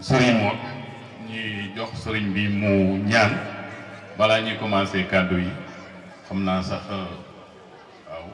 sëriñ moom ñuy jox sëriñ bi mu ñaan balaa ñuy commencé kàddu yi xam naa sax waaw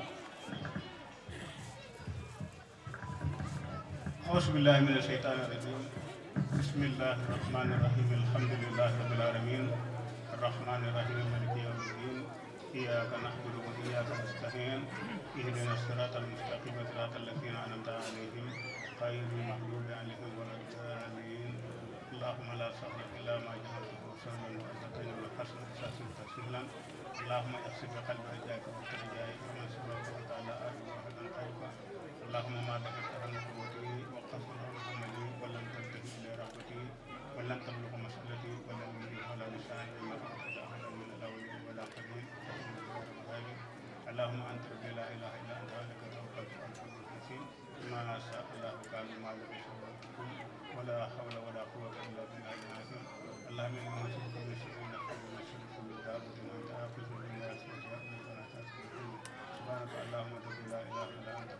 أعوذ بالله من الشيطان الرجيم بسم الله الرحمن الرحيم الحمد لله رب العالمين الرحمن الرحيم مالك يوم الدين إياك نعبد وإياك نستعين اهدنا الصراط المستقيم صراط الذين أنعمت عليهم غير المغضوب عليهم ولا الضالين اللهم لا سهل إلا ما جعلته سهلا وأنت تجعل الحسن سهلا سهلا اللهم اغفر بقلب رجائك وترجائك ومن سبب وأنت على آله وحدا خيرك اللهم ما دفعت عن قوتي وقصر عن عملي ولم تنتهي الى رغبتي ولم تبلغ مسألتي ولم يجد على لساني ما أخذ أحدا من الاولين ولا قديم اللهم انت ربي لا اله الا انت عليك توكلت وانت رب الحكيم ما شاء الله كان ما لم يشاء ولا حول ولا قوة الا بالله العظيم اللهم اني نسألك من شر نفسي ومن شر كل دابة انت آخذ من ناسيتها انك لا تسكت سبحانك اللهم ربي لا اله الا انت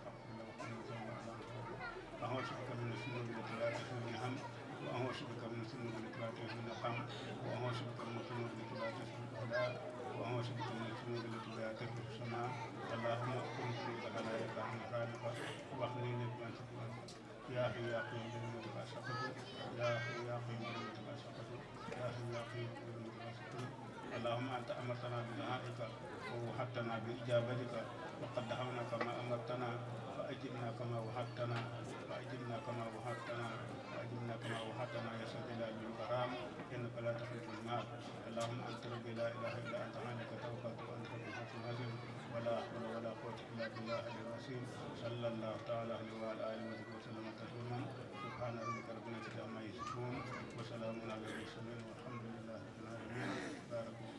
أعوذ بك من الذنوب التي لا تحمل هم وأعوذ بك من الذنوب التي لا تحمل قم وأعوذ بك من الذنوب التي لا تحمل هدى وأعوذ بك من الذنوب التي لا تحمل سماء اللهم اغفر لي بخلاياك عن خالق واخلي لي بما تقول يا حي يا قيوم برحمتك أشهد يا حي يا قيوم برحمتك أشهد يا حي يا قيوم برحمتك أشهد اللهم أنت أمرتنا بدعائك ووحدتنا بإجابتك وقد دعوناك ما أمرتنا فأجبنا كما وعدتنا فأجبنا كما وعدتنا فأجبنا كما وعدتنا يا ذا الجلال والإكرام إنك لا تخلف المال اللهم أنت ربي لا إله إلا أنت عليك توكلت وأنت ربي الحق العظيم ولا حول ولا قوة إلا بالله العلي العظيم صلى الله تعالى عليه وعلى آله وصحبه وسلم تسليما سبحان ربك رب العزة عما يصفون وسلام على المرسلين والحمد لله رب العالمين بارك الله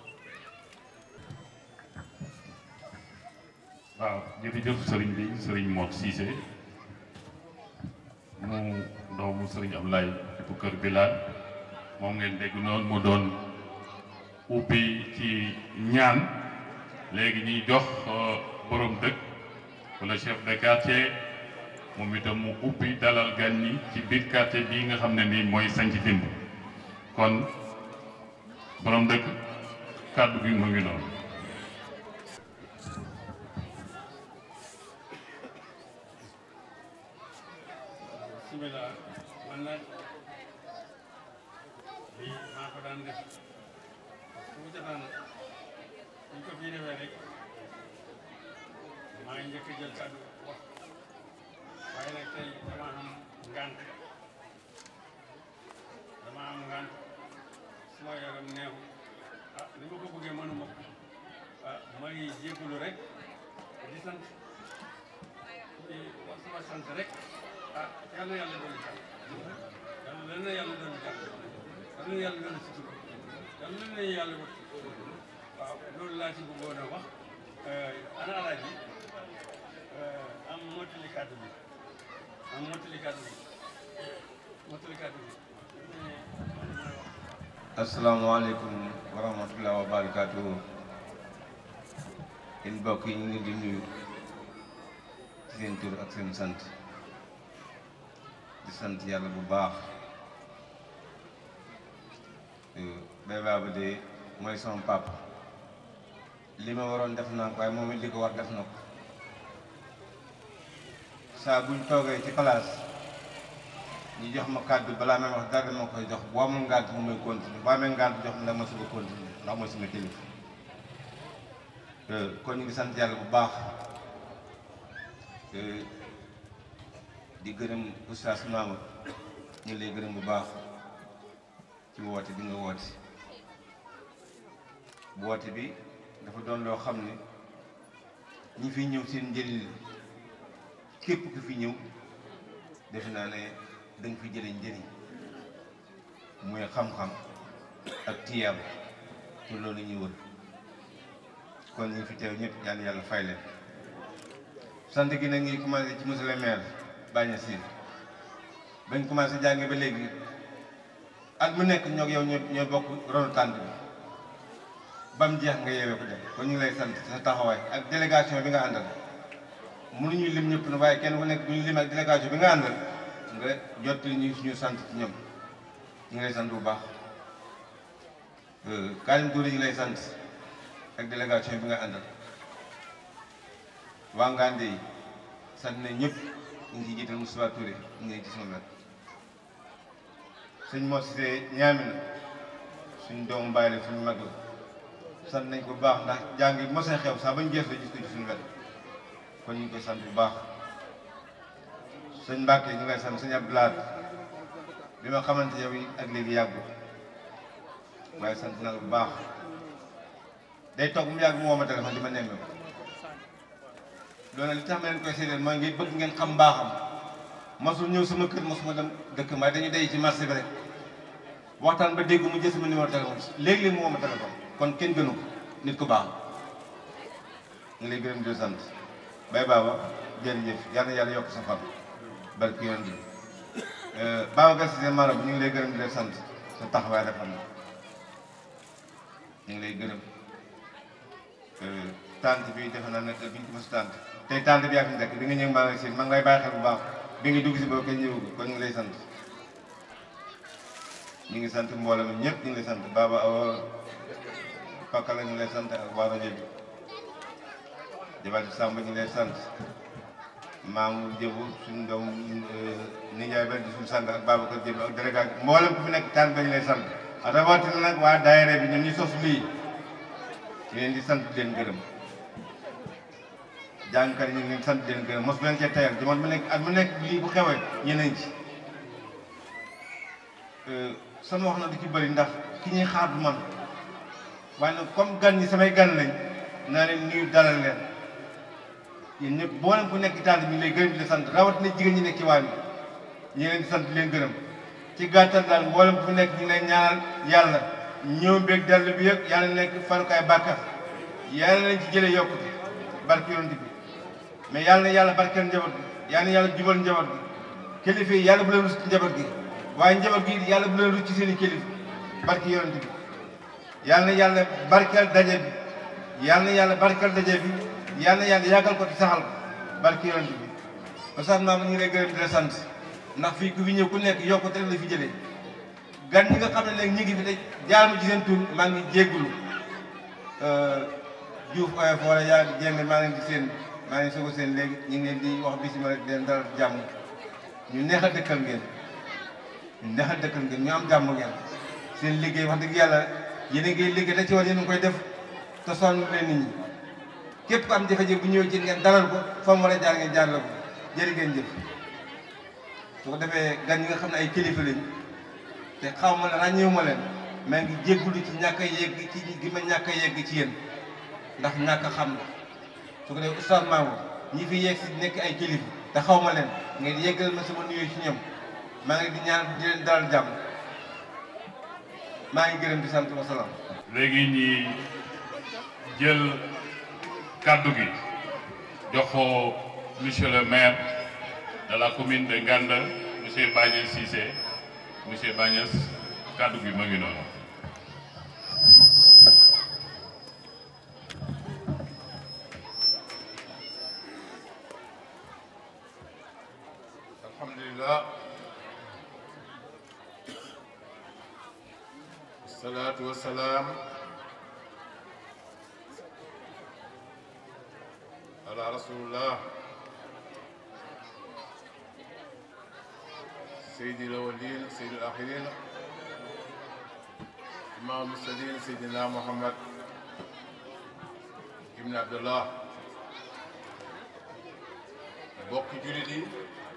waaw jërëjëf sëriñ bi sëriñ Mor Cissé mu doomu sëriñ Ablaye bu kër Bilal moom ngeen dégg noonu mu doon ubbi ci ñaan léegi ñuy jox borom dëkk wala chef de quartier moom itam mu ubbi dalal gan ñi ci biir quartier bii nga xam ne nii mooy sanc dimb kon borom dëkk kàddu gi mu ngi noonu bismillah man nag lii maa ko daan def su mu jotaan ñu ko fii defee rek maa ngi njëkk a jël kàddu wax waaye nag tey dama am ngànt dama am ngànt su ma yaram neexu ah ni ma ko bëggee mënuma ko ah may jégalu rek di sant di wax sama sant rek ah yal na yàlla dolli jàmm yal na yàlla dolli jàmm yal na yàlla dolli sutura yal na yàlla wut waaw loolu laa ci bëggoon a wax ana alaaji am mottali kàddu bi am mottali kàddu bi mottali kàddu bi asalaamaaleykum wa rahmatulah wa barakaatu yéen mbokk yi ñu ngi di nuyu ci seen tur ak seen sant di sant yàlla bu baax bay baaba de mooy sama papa li ma waroon def naa ko waaye moom it li ko war def na ko saa buñ toogee ci place ñu jox ma kàddu balaa may wax dara dama koy jox boo amul ngànt mu may continuer boo amee ngànt jox ma ndax ma suba continuer ndax mooy sama kilifa kon ñu ngi sant yàlla bu baax di gërëm oustaz Maama ñu ngi lay gërëm bu baax ci woote bi nga woote woote bi dafa doon loo xam ne ñi fi ñëw seen njëriñ la képp ku fi ñëw defe naa ne da nga fi jëlee njëriñ muy xam-xam ak tiyaab te loolu ñuy wër kon ñu fi teew ñëpp yàlla yàlla fay leen sant gi nag ngi commencé ci monsieur le maire Bagne Sine bañ commencé jànge ba léegi at mu nekk ñoo yow ñoo ñoo bokk ronu tànt bi ba mu jeex nga yeewee ko def kon ñu ngi lay sant sa taxawaay ak délégation bi nga àndal mënuñu lim ñëpp na waaye kenn ku nekk bu ñu lim ak délégation bi nga àndal nga jottali ñu suñu sant ci ñoom ñu ngi lay sant bu baax Karim Touré ñu ngi lay sant ak délégation bi nga àndal waa Ngande yi sant nañ ñëpp ñu ngi ciy jiital Moustapha Touré ñu ngi ci sama wet sëñ Mor Cissé ñaamina suñ doomu bàyyi la suñu mag la sant nañ ko bu baax ndax jàng yi mos a xew saa bañ gees la gis ko ci suñu wet kon ñu ngi koy sant bu baax sëñ Mbacke ñu ngi lay sant sëñ Abdoulaye bi ma xamante yow yi ak léegi yàggu waaye sant na la bu baax day toog mu yàgg mu woo ma téléphone di ma nemmee loolu li tax ma leen koy séedéel mooy ngi bëgg ngeen xam mbaaxam mosul ñëw sama kër mosuma dem dëkk may dañuy day ci marché bi rek waxtaan ba dégg mu jël sama numéro téléphone léegi-léegi mu woo ma téléphone kon kenn gënu ko nit ku baax ngi lay gërëm di sant bay baaba jërëjëf yal na yàlla yokk sa fan barki yoon bi Babacar Cissé Mara bu ñu ngi lay gërëm di la sant sa taxawaay rafet na ñu ngi lay gërëm tante bi defe naa ne bi ñu ko mos tante tey tante bi yaa fi nekk bi nga ñëw maa ngi seen maa ngi lay bàyyi xel bu baax bi nga dugg si boobu kenn ñëwul kon ñu ngi lay sant ñu ngi sant mbooloo mi ñëpp ñu ngi lay sant Baba Awa Fakka la ñu ngi lay sant ak waa rajo bi Jabati Samba ñu ngi lay sant maamu jëbu suñu doom nijaay ba di suñu sang ak Babacar jëbu ak délégat mboolem ku fi nekk tànn ba ñu lay sant rawatina nag waa daayira bi ñoom ñu sos lii ñu leen di sant di leen gërëm jàngkat yi ñu ngi leen sant di leen gërëm mos leen cee tayal jamono mu nekk at mu nekk lii bu xewee ñeneen ci sama wax na du ci bëri ndax ki ñuy xaar du man waaye nag comme gan ñi samay gan lañ naa leen nuyu dalal leen yéen ñëpp boo leen ku nekk taal ñu lay gërëm di la sant rawatina jigéen ñi nekk ci waa bi ñu leen di sant di leen gërëm ci gàttal daal mboolem ku nekk ñu lay ñaanal yàlla ñëw beeg dellu bi yëpp yàlla nekk farukaay bàkkar yàlla nañ ci jëlee yokkute barke yonent bi mais yàlla na yàlla barkeel njaboot gi yàlla na yàlla jubal njaboot gi kilifa yi yàlla bu leen rus ci njaboot gi waaye njaboot gi yàlla bu leen rus ci seen i kilifa barke yonent bi yàlla na yàlla barkeel daje bi yàlla na yàlla barkeel daje bi yàlla na yàlla yàggal ko ci saxal ko barke yonent bi Oustaz Maama ñu ngi lay gërëm di la sant ndax fii ku fi ñëw ku nekk yokkute rek la fi jëlee gan ñi nga xam ne nag ñi ngi fi te jaar ma ci seen tur maa ngi jéggulu Diouf oyo foore yaa jénn maa ngi di seen maa ngi soog seen léegi ñu ngi leen di wax bisima rek di leen dalal jàmm ñu neex a dëkkal ngeen ñu neex a dëkkal ngeen ñu am jàmm ngeen seen liggéey wax dëgg yàlla yéen a ngi liggéey da ci war yéen a ngi koy def te sonn leen nit ñi képp ku am jafe-jafe bu ñëwee ci ngeen dalal ko fa mu war a jaar ngeen jaar la ko jërë ngeen jëf su ko defee gan ñi nga xam ne ay kilifa lañ te xaw ma ne ràññeewu ma leen maa ngi jéggulu ci ñàkk a yegg ci gi ma ñàkk a yegg ci yéen ndax ñàkk a xam la su ko defee oustaz Mamour ñi fi yegg si nekk ay kilifa te xaw ma leen ngeen yeggal ma sama nuyoo ci ñoom maa ngi di ñaan di leen dalal jàmm maa ngi gërëm di sant wa salaam. léegi ñi jël kaddu gi jox ko monsieur le maire de la commune de Nganda monsieur Bagnès Cissé monsieur Bagnès kaddu gi ma ngi noonu. alhamdulillah wasalaatu wasalaam ala rasulillah سيد الأولين سيد الآخرين إمام المرسلين سيدنا محمد ابن عبد الله bokki jullit yi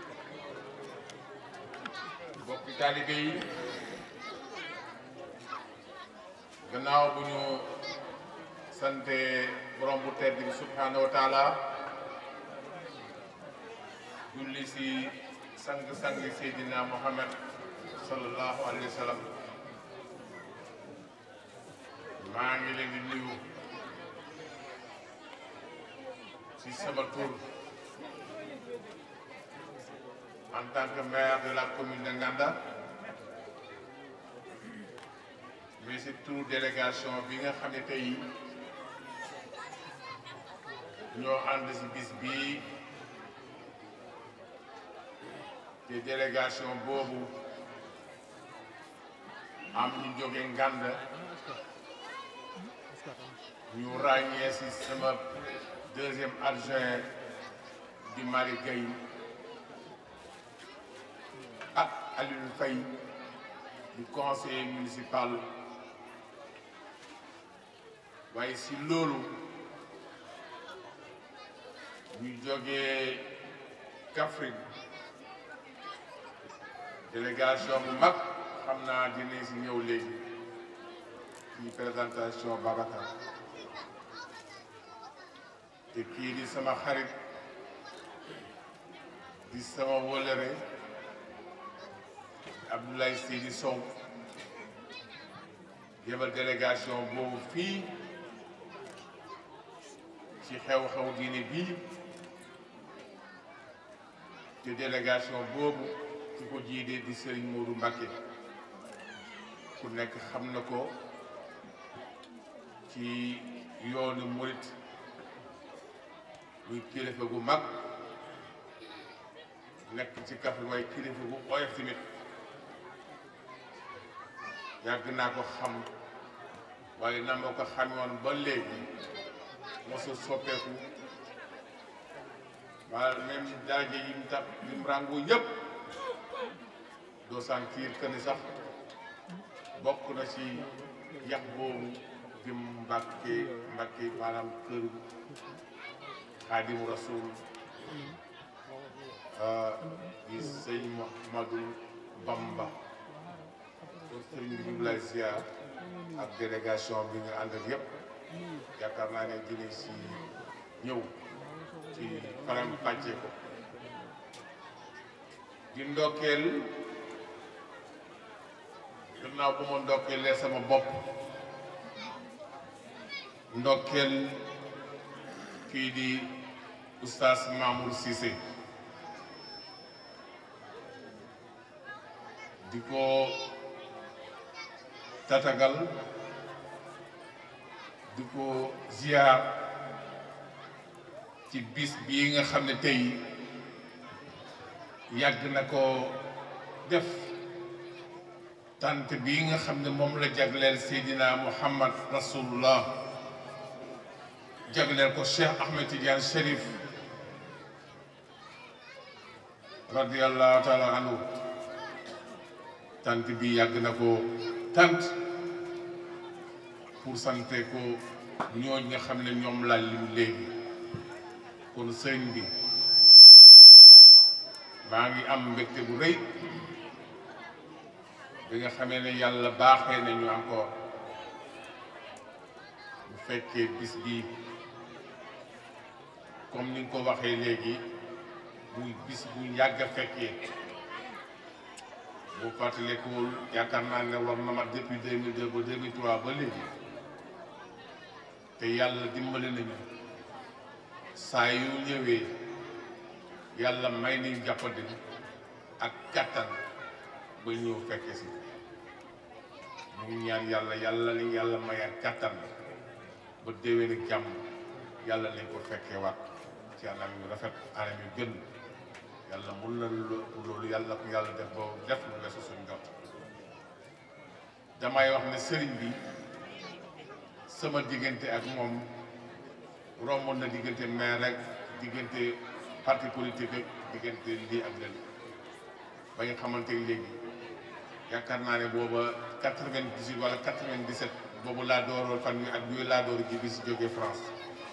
bokki taalibe yi gannaaw bu ñu sante borom bu tedd bi subhanahu wa taala julli si sang-sang Seydina Muhammad sallallahu alayhi wa sallam maa ngi leen di nuyu ci sama tur en tant que maire de la commune de Nganda mais c'est tout délégation bi nga xam ne tey ñoo ànd si bis bii te délégation boobu am ñu jóge ngànd ñu ràññee si sama deuxième adjoint di Mari Gueye ak Alioune Faye di conseiller municipal waaye si loolu ñu jógee Kaffrine délégation bu mag xam naa dinañ si ñëw léegi ci présentation Babacar te kii di sama xarit di sama wólëre Abdoulaye Seydi Sow yebal délégation boobu fii ci xew-xew diine bii te délégation boobu ci ko jiidee di Serigne Modou Mbacké ku nekk xam na ko ci yoonu murit muy kilifa gu mag nekk ci Kaffrine waaye kilifa gu oyof tamit yàgg naa ko xam waaye na ma ko xamoon ba léegi mosul soppeeku waa même daraja yi mu tax yi mu ràngu yëpp doo sentir que ni sax bokk na ci yax boobu di Mbàkke Mbàkke maanaam kër Xaadimu Rasuul di sëñ Mouhamadou Bamba kon sëriñ bi ñu ngi lay ziar ak délégation bi nga ànd ak yëpp yaakaar naa ne dinañ si ñëw ci faram pàcce ko di ndokkeel gannaaw bu ma ndokkeelee sama bopp ndokkeel kii di oustaz Mamour Cissé di ko tatagal di ko ziar ci bis bii nga xam ne tey yàgg na ko def tant bii nga xam ne moom la jagleel Seydina Muhammad Rasulullah jagleel ko Cheikh Ahmed Tidiane Chérif radiallahu taala anhu tant bi yàgg na ko tant pour sante ko ñooñ nga xam ne ñoom laa lim léegi kon sëñ bi maa ngi am mbégte bu rëy bi nga xamee ne yàlla baaxee nañu encore bu fekkee bis bii comme ni nga ko waxee léegi muy bis bu yàgg a fekkee bu fàttalekuwul yaakaar naa ne war na ma depuis 2002 ba 2003 ba léegi te yàlla dimbali nañu saa yu ñëwee yàlla may nañu jàppandi ak kattan ba ñëw fekke si ñu ngi ñaan yàlla yàlla ni yàlla may ak kattan ba déwén ak jàmm yàlla nañ ko fekkee waat ci anam yu rafet anam yu gën yàlla mun na loolu yàlla ko yàlla def ba def lu weesu suñ jot damay wax ne sëriñ bi sama diggante ak moom romboon na diggante maire rek diggante parti politique ak diggante lii ak lële ba nga xamante ni léegi yaakaar naa ne booba quatre-vingt-dix-huit wala quatre-vingt-dix-sept boobu laa dooroon fan wi ak yooyu laa door ji bis jógee France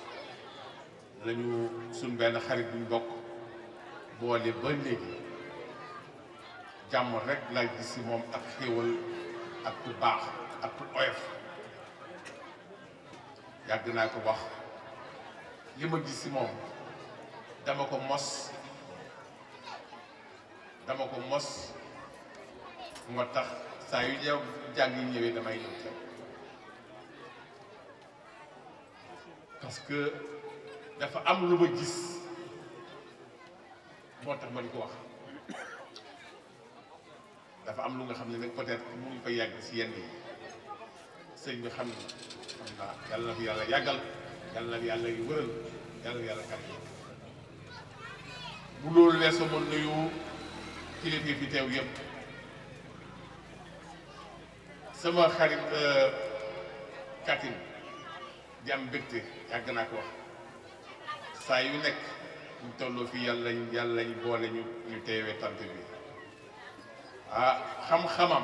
lañu suñ benn xarit buñ bokk boole ba léegi jàmm rek laa gis si moom ak xéewal ak ku baax ak ku oyof yàgg naa ko wax li ma gis si moom dama ko mos dama ko mos moo tax saa yu ñëw jàng yi ñëwee damay ñëw teew parce que dafa am lu ma gis moo tax ma di ko wax dafa am lu nga xam ne nag peut-être mënuñ ko yàgg si yenn yi sëñ bi xam na xam naa yàlla na fi yàlla yàggal yàlla na fi yàlla yu wëral yàlla na yàlla kat bu loolu weesoo ma nuyu kilifa fi teew yëpp sama xarit Katim di am mbégte yàgg naa ko wax saa yu nekk ñu tolloo fii yàlla lañ yàlla lañ boole ñu ñu teewee tant bi ah xam-xamam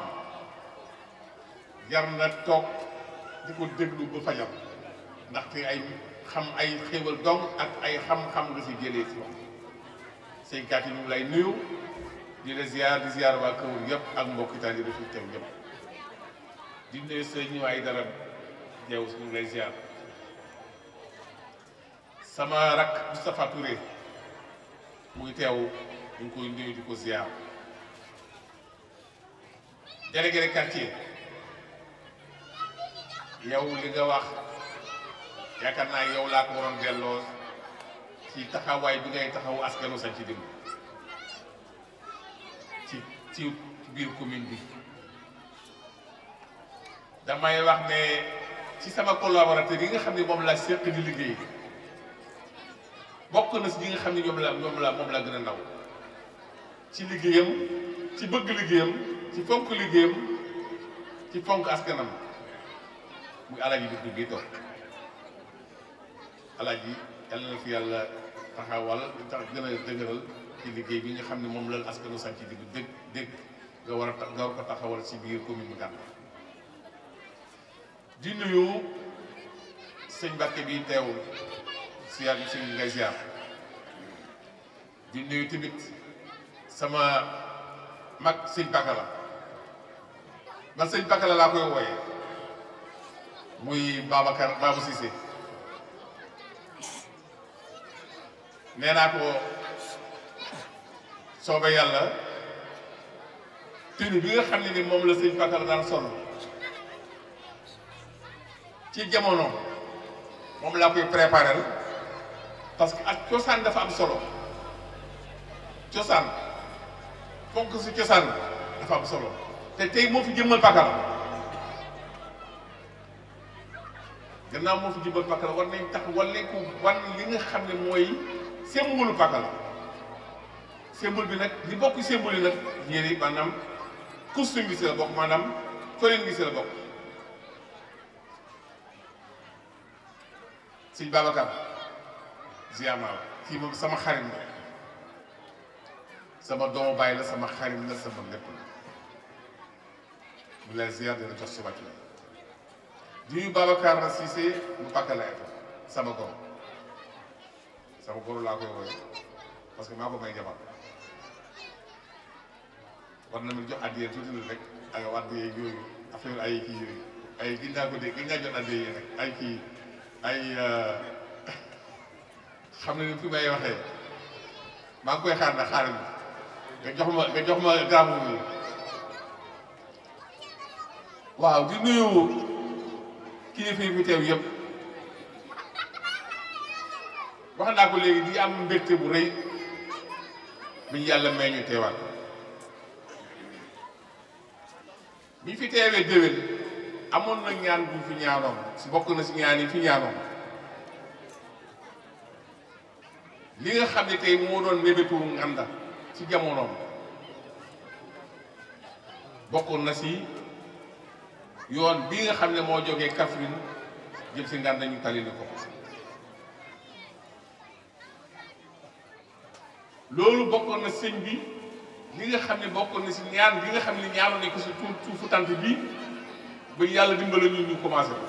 jar na toog di ko déglu ba fajam ndaxte ay xam ay xéwal dong ak ay xam-xam nga si jëlee si wax sëñ Katim ñu ngi lay nuyu di la ziar di ziar waa Kawur yëpp ak mbokk taal yi fi teew yëpp di nuyu sëñ waay dara jeew ñu ngi lay ziar sama rak Moustapha Touré muy teew ñu ngi koy nuyu di ko ziar délégué de quartier yow li nga wax yaakaar naa yow laa ko waroon delloo ci taxawaay bi ngay taxaw askanu sañ ci dimb ci ci biir commune bi damay wax ne ci sama collaborateur yi nga xam ne moom la seq di liggéey bokk na si ñi nga xam ne ñoom la ñoom la moom la gën a ndaw ci liggéeyam ci bëgg liggéeyam ci fonk liggéeyam ci fonk askanam muy alaaji bi bi toog alaaji yàlla na fi yàlla taxawal tax gën a dëgëral ci liggéey bi nga xam ne moom la askanu sañ ci digg dégg dégg nga war a ta nga war ko taxawal ci biir commune bu Gànn di nuyu sëñ Mbàkke bi teew siyaar bi sëñ ngay ziar di nuyu tamit sama mag sëñ Pakala man sëñ Pakala laa koy wooyee muy Babacar Babou Cissé nee naa ko soobe yàlla tenue bi nga xam ne ni moom la sëñ Pakala daan sol ci jamono moom laa koy préparer parce que ak cosaan dafa am solo cosaan fonk si cosaan dafa am solo te tey moo fi jëmmal Pakala gannaaw moo fi jëmmal Pakala war nañ tax war nañ ko wan li nga xam ne mooy symbole Pakala symbole bi nag li bokk symbole yi nag yére maanaam costume bi si la bokk maanaam colin bi si la bokk sëñ Babacar ziar naa la kii moom sama xarit la sama doomu baay la sama xarit la sama lépp la mu lay ziar dina jox si wàcc la di nuyu Babacar Cissé mu Pakala sama góor sama góor laa koy wooye parce que maa ko may jabar war na mi jox addiyee tuuti la rek ay wadd yeeg yooyu affaire ay kii yooyu ay gis naa ko dégg gis naa jot addiyee rek ay kii ay xam ne ni fi may waxee maa ngi koy xaar na xaaral nga jox ma nga jox ma gaamu bi waaw di nuyu kilifa yi fi teew yëpp wax naa ko léegi di am mbégte bu rëy bi ñu yàlla may ñu teewaat bi ñu fi teewee déwén amoon na ñaan bu fi ñaanoon si bokk na si ñaan yi fi ñaanoon li nga xam ne tey moo doon mébétu nganda ci jamonoom bokkoon na si yoon bi nga xam ne moo jógee Kaffrine jëm si nganda ñu tali na ko loolu bokkoon na sëñ bi li nga xam ne bokkoon na si ñaan bi nga xam ne ñaanoon nañ ko si tuut tuufu tant bi ba yàlla dimbala ñu ñu commencé ko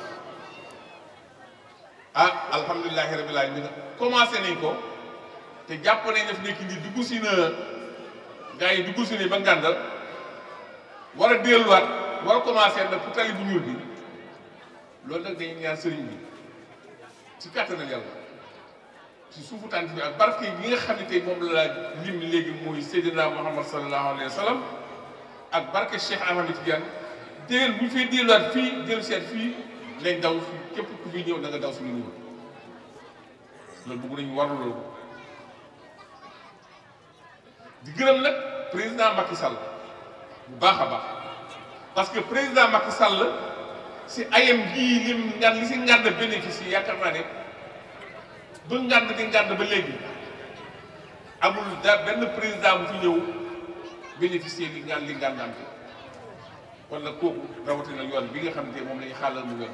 ah alhamdulilahi rabbil alamin commencé nañ ko te jàpp nañ def nekk ni dugg si na gars yi dugg si ne ba ngàndal war a delluwaat war a commencé nag pour tali bu ñuul bi loolu nag dañuy ñaan sëriñ bi ci kàttanal yàlla ci suufu tànt bi ak barke yi nga xam ne tey moom la lim léegi muy Seydina Muhammad sallallahu alayhi wa sallam ak barke Cheikh Ahmed Tidiane déwén bu ñu fay delluwaat fii jël seet fii lañ daw fii képp ku fi ñëw da nga daw suñu niveau loolu bëgg nañu warlu loolu di gërëm nag président Macky Sall bu baax a baax parce que président Macky Sall si ayam gii lim ngan li si ngànd bénéfice yaakaar naa ne ba ngànd di ngànd ba léegi amul da benn président bu fi ñëw bénéficier li ngànd li ngànd am kon nag kooku rawatina yoon bi nga xam ne moom la ñu xàllal mu yoon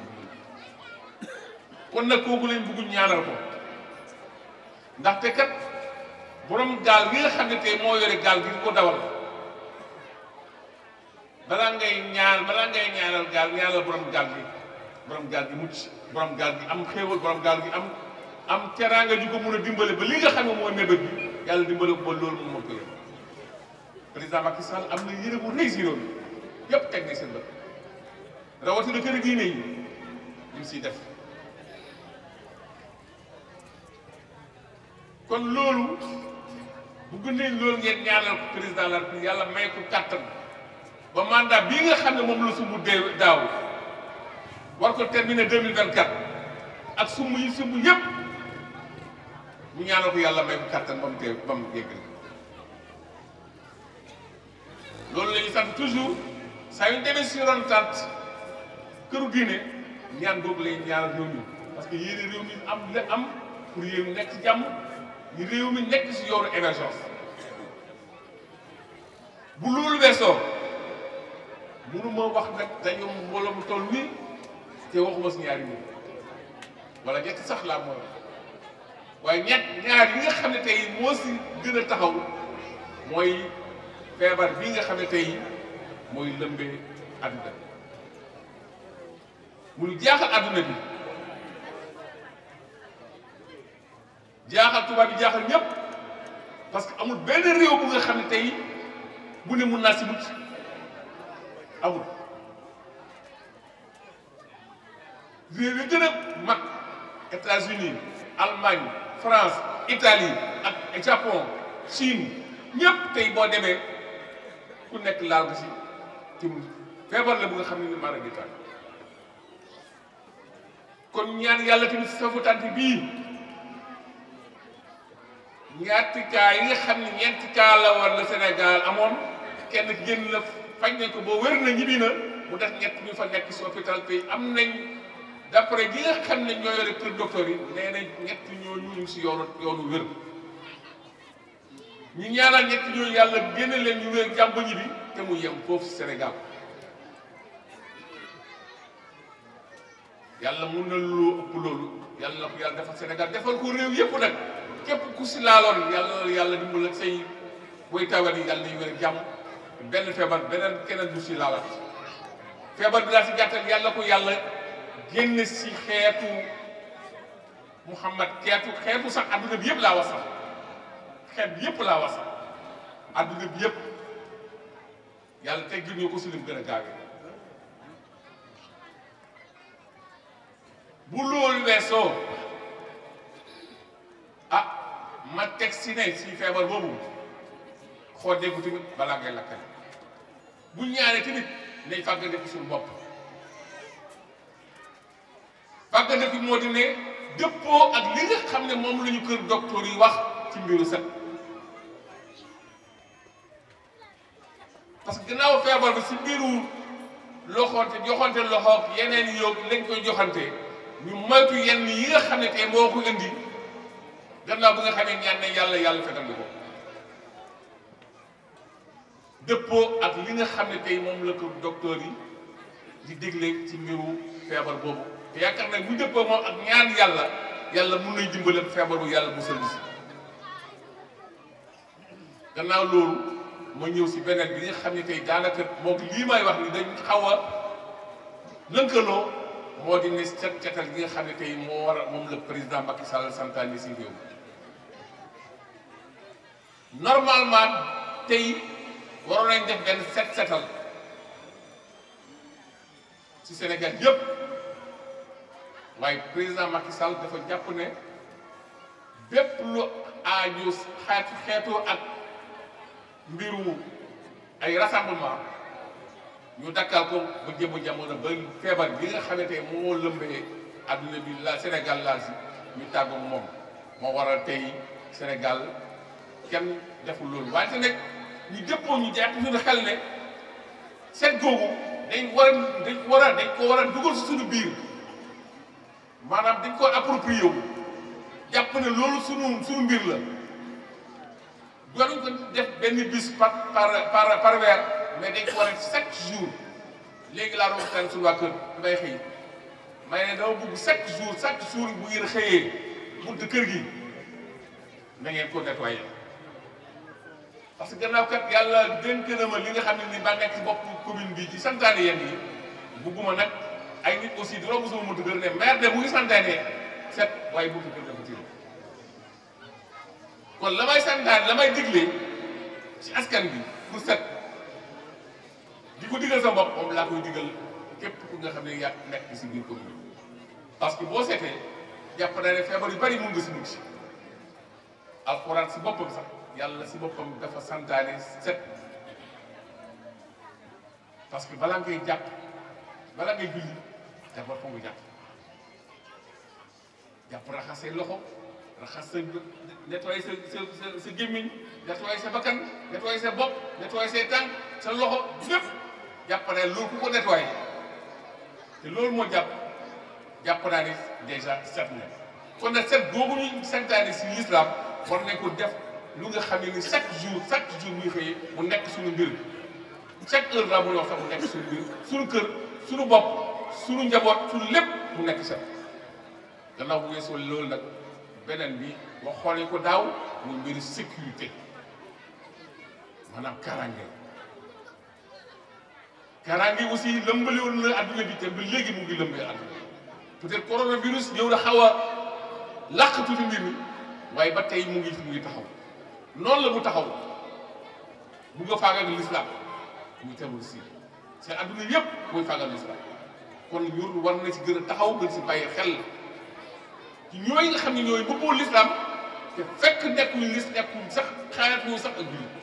kon nag kooku lañ bëgg ñaanal ko ndaxte kat borom gaal gi nga xam ne tey moo yore gaal gi ko dawal balaa ngay ñaan balaa ngay ñaanal gaal ñaanal borom gaal gi borom gaal gi mucc borom gaal gi am xéewal borom gaal gi am am teraanga ju ko mun a dimbale ba li nga xam ne mooy mébét bi yàlla dimbale ko ba loolu moom moo ko yore président Macky Sall am na yére bu rëy si réew mi yëpp teg na seen bët rawatina kër diine yi ñu siy def kon loolu bu gënee loolu ngeen ñaanal ko président la République yàlla may ko kàttan ba mandat bii nga xam ne moom la sumb dee daaw war ko terminer deux mille vingt quatre ak sumb yi sumb yëpp ñu ñaanal ko yàlla may ko kàttan ba mu tee ba mu yeggal loolu la ñuy sant toujours saa yu demee si ron tant këru diine ñaan googu lay ñaanal réew mi parce que yéene réew mi am la am pour réew mi nekk ci jàmm ñu réew mi nekk si yoonu émergence bu loolu weesoo mënuma wax nag dañu mbooloo mu toll nii te waxuma si ñaari nit wala ñett sax laa mooy waaye ñett ñaar yi nga xam ne tey moo si gën a taxaw mooy feebar bii nga xam ne tey mooy lëmbee àdduna mu nu jaaxal àdduna bi jaaxal tubaab bi jaaxal ñëpp parce que amul benn réew bu nga xam ne tey bu ne mun naa si mucc amul réew yi gën a mag États-Unis Allemagne France Italie ak Japon Chine ñëpp tey boo demee ku nekk laal ko si ci feebar la bu nga xam ne ni mara di tànn kon ñaan yàlla tamit safu tànk bii ñaati kaa yi nga xam ne ñeenti kaa la war la Sénégal amoon kenn génn la faj nañ ko boo wér na ñibbi na mu def ñett ñu fa nekk si hôpital tey am nañ d'après gi nga xam ne ñoo yore kër docteur yi nee nañ ñett ñooñu ñu ngi si yoonu yoonu wér ñu ñaanal ñett ñooñu yàlla génne leen ñu wér jàmb ñibbi te mu yem foofu si Sénégal yàlla mun na lu ëpp loolu yàlla na ko yàlla defal Sénégal defal ko réew yëpp nag képp ku si laaloon yàlla yàlla dimbal ak say way tawat yi yàlla nañu wér jàmm benn feebar beneen keneen du si laalaat feebar bi laa si gàttal yàlla ko yàlla génn si xeetu Muhammad xeetu xeetu sax adduna bi yëpp laa wax sax xeet bi yëpp laa wax sax adduna bi yëpp yàlla teggil ñu ko si lim gën a gaawee bu loolu weesoo ah ma teg si ne si feebar boobu xoodee ko tamit balaa ngay lakkale bu ñaaree tamit nañ fàggandiku suñu bopp fàggandiku moo di ne dëppoo ak li nga xam ne moom la ñu kër docteur yi wax ci mbiru set parce que gannaaw feebar bi si mbiru loxoonte joxante loxoog yeneen yoog lañ koy joxante ñu moytu yenn yi nga xam ne tey moo ko indi gannaaw bi nga xamee ñaan ne yàlla yàlla fetal ko dëppoo ak li nga xam ne tey moom la ko docteur yi di dégle ci mbiru feebar boobu te yaakaar nag bu dëppoo moom ak ñaan yàlla yàlla mun nañ dimbale feebaru yàlla musal si gannaaw loolu ma ñëw si beneen bi nga xam ne tey daanaka moom lii may wax ni dañ xaw a lënkaloo moo di ne cet cetal gi nga xam ne tey moo war a moom la président Macky Sall santaane si réew normalement tey waroon nañ def benn set setal ci Sénégal yëpp waaye président Macky Sall dafa jàpp ne bépp lu aaju xeetu xeetu ak mbiru ay rassemblement ñu dakkal ko ba jëmm jamono ba feebar bi nga xamante ne moo lëmbee adduna bi la Sénégal laal si ñu tàggu moom moo waral tey Sénégal kenn deful loolu wante nag ñu dëppoo ñu jàpp suñu xel ne set googu dañ war a dañ war a dañ ko war a dugal si suñu biir maanaam dañ ko approprié wu jàpp ne loolu suñu suñu mbir la waruñ ko def benn bis par par par par weer mais dañ ko war a chaque jour léegi laa doon waxtaan suñu waa kër mbay xëy may ne dama bugg chaque jour chaque jour bu ngeen xëyee bunt kër gi na ngeen ko nettoyé parce que gannaaw kat yàlla dénk na ma li nga xam ne ni ba nekk ci bopp commune bi ci santaane yenn yi bugguma nag ay nit aussi di romb sama buntu kër ne maire de mu ngi santaane set waaye buntu kër dafa tiir kon la may santaane la may digle ci askan bi pour set di ko digal sa bopp moom laa koy digal képp ku nga xam ne yaa nekk si biir commune parce que boo seetee jàpp naa ne feebar yu bari mun nga si mucc alxuraan si boppam sax yàlla si boppam dafa santaane set parce que balaa ngay jàpp balaa ngay julli d'abord foog nga jàpp jàpp raxas say loxo raxas sa nettoyer sa sa sa sa gémmiñ nettoyer sa bakkan nettoyer sa bopp nettoyer say tànk sa loxo lépp jàpp naa loolu ku ko nettoyer te loolu moo jàpp jàpp naa ne déjà set na kon nag set boobu ñu santaane si l'islam war nañ ko def lu nga xam ne ni chaque jour chaque jour muy xëyee mu nekk suñu mbir chaque heure laa mun a wax sax mu nekk suñu mbir suñu kër suñu bopp suñu njaboot suñu lépp mu nekk set gannaaw bu weesoo loolu nag beneen bi wax xoolee ko daaw muy mbiru sécurité maanaam karange karange aussi lëmbali woon na adduna bi te ba léegi mu ngi lëmbee adduna peut-être coronavirus ñëw na xaw a làq tuuti mbir mi waaye ba tey mu ngi mu ngi taxaw noonu la mu taxaw bu nga faagal l'islam muy terroriste yi seen adduna yëpp mooy faagal l'islam kon ñun war na ci gën a taxaw gën si bàyyi xel ci ñooy nga xam ne ñooy bëggoo l'islam te fekk nekkuñu lis nekkuñ sax xaaratuñu sax ak jullit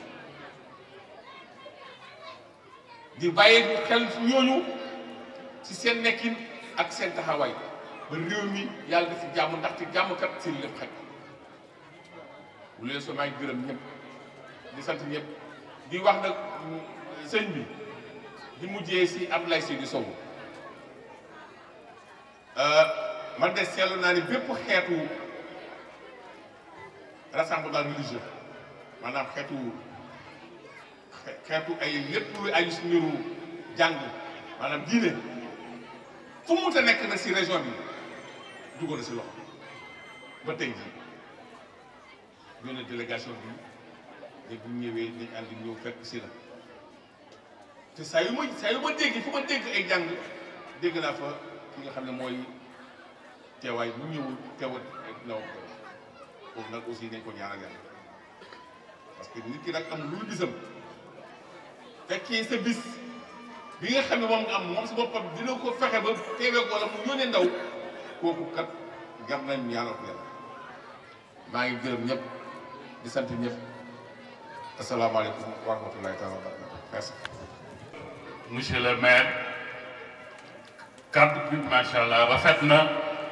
di bàyyi xel ñooñu ci seen nekkin ak seen taxawaay ba réew mi yàlla def ci jàmm ndaxte jàmm kat seen lépp xaj bu leen soo maa ngi gërëm ñëpp di sant ñëpp di wax nag sëñ bi di mujjee si Abdoulaye Seydou Sow man de seetlu naa ni bépp xeetu rassemblement religieux maanaam xeetu xeetu ay lépp lu ay si mbiru jàng maanaam diine fu mu ta nekk na si région bi duggoon na si loxo ba tey jii ñoo ne délégation bi ne bu ñëwee dañ àndi ñëw fekk si la te saa yu ma saa yu ma dégg fu ma dégg ay jàng dégg naa fa ki nga xam ne mooy teewaay bu ñëwul teewal nawam foofu nag aussi nañ ko ñaanal yàlla parce que nit ki nag am lu bisam fekkee sa bis bi nga xam ne moom nga am moom si boppam dina ko fexe ba teewee ko wala mu yónnee ndaw kooku kat gar nañ ñaanal ko yàlla maa ngi gërëm ñëpp di sant ñëpp asalaamaaleykum wa rahmatullahi taala wa barakatu merci monsieur le maire kàddu bi macha allah rafet na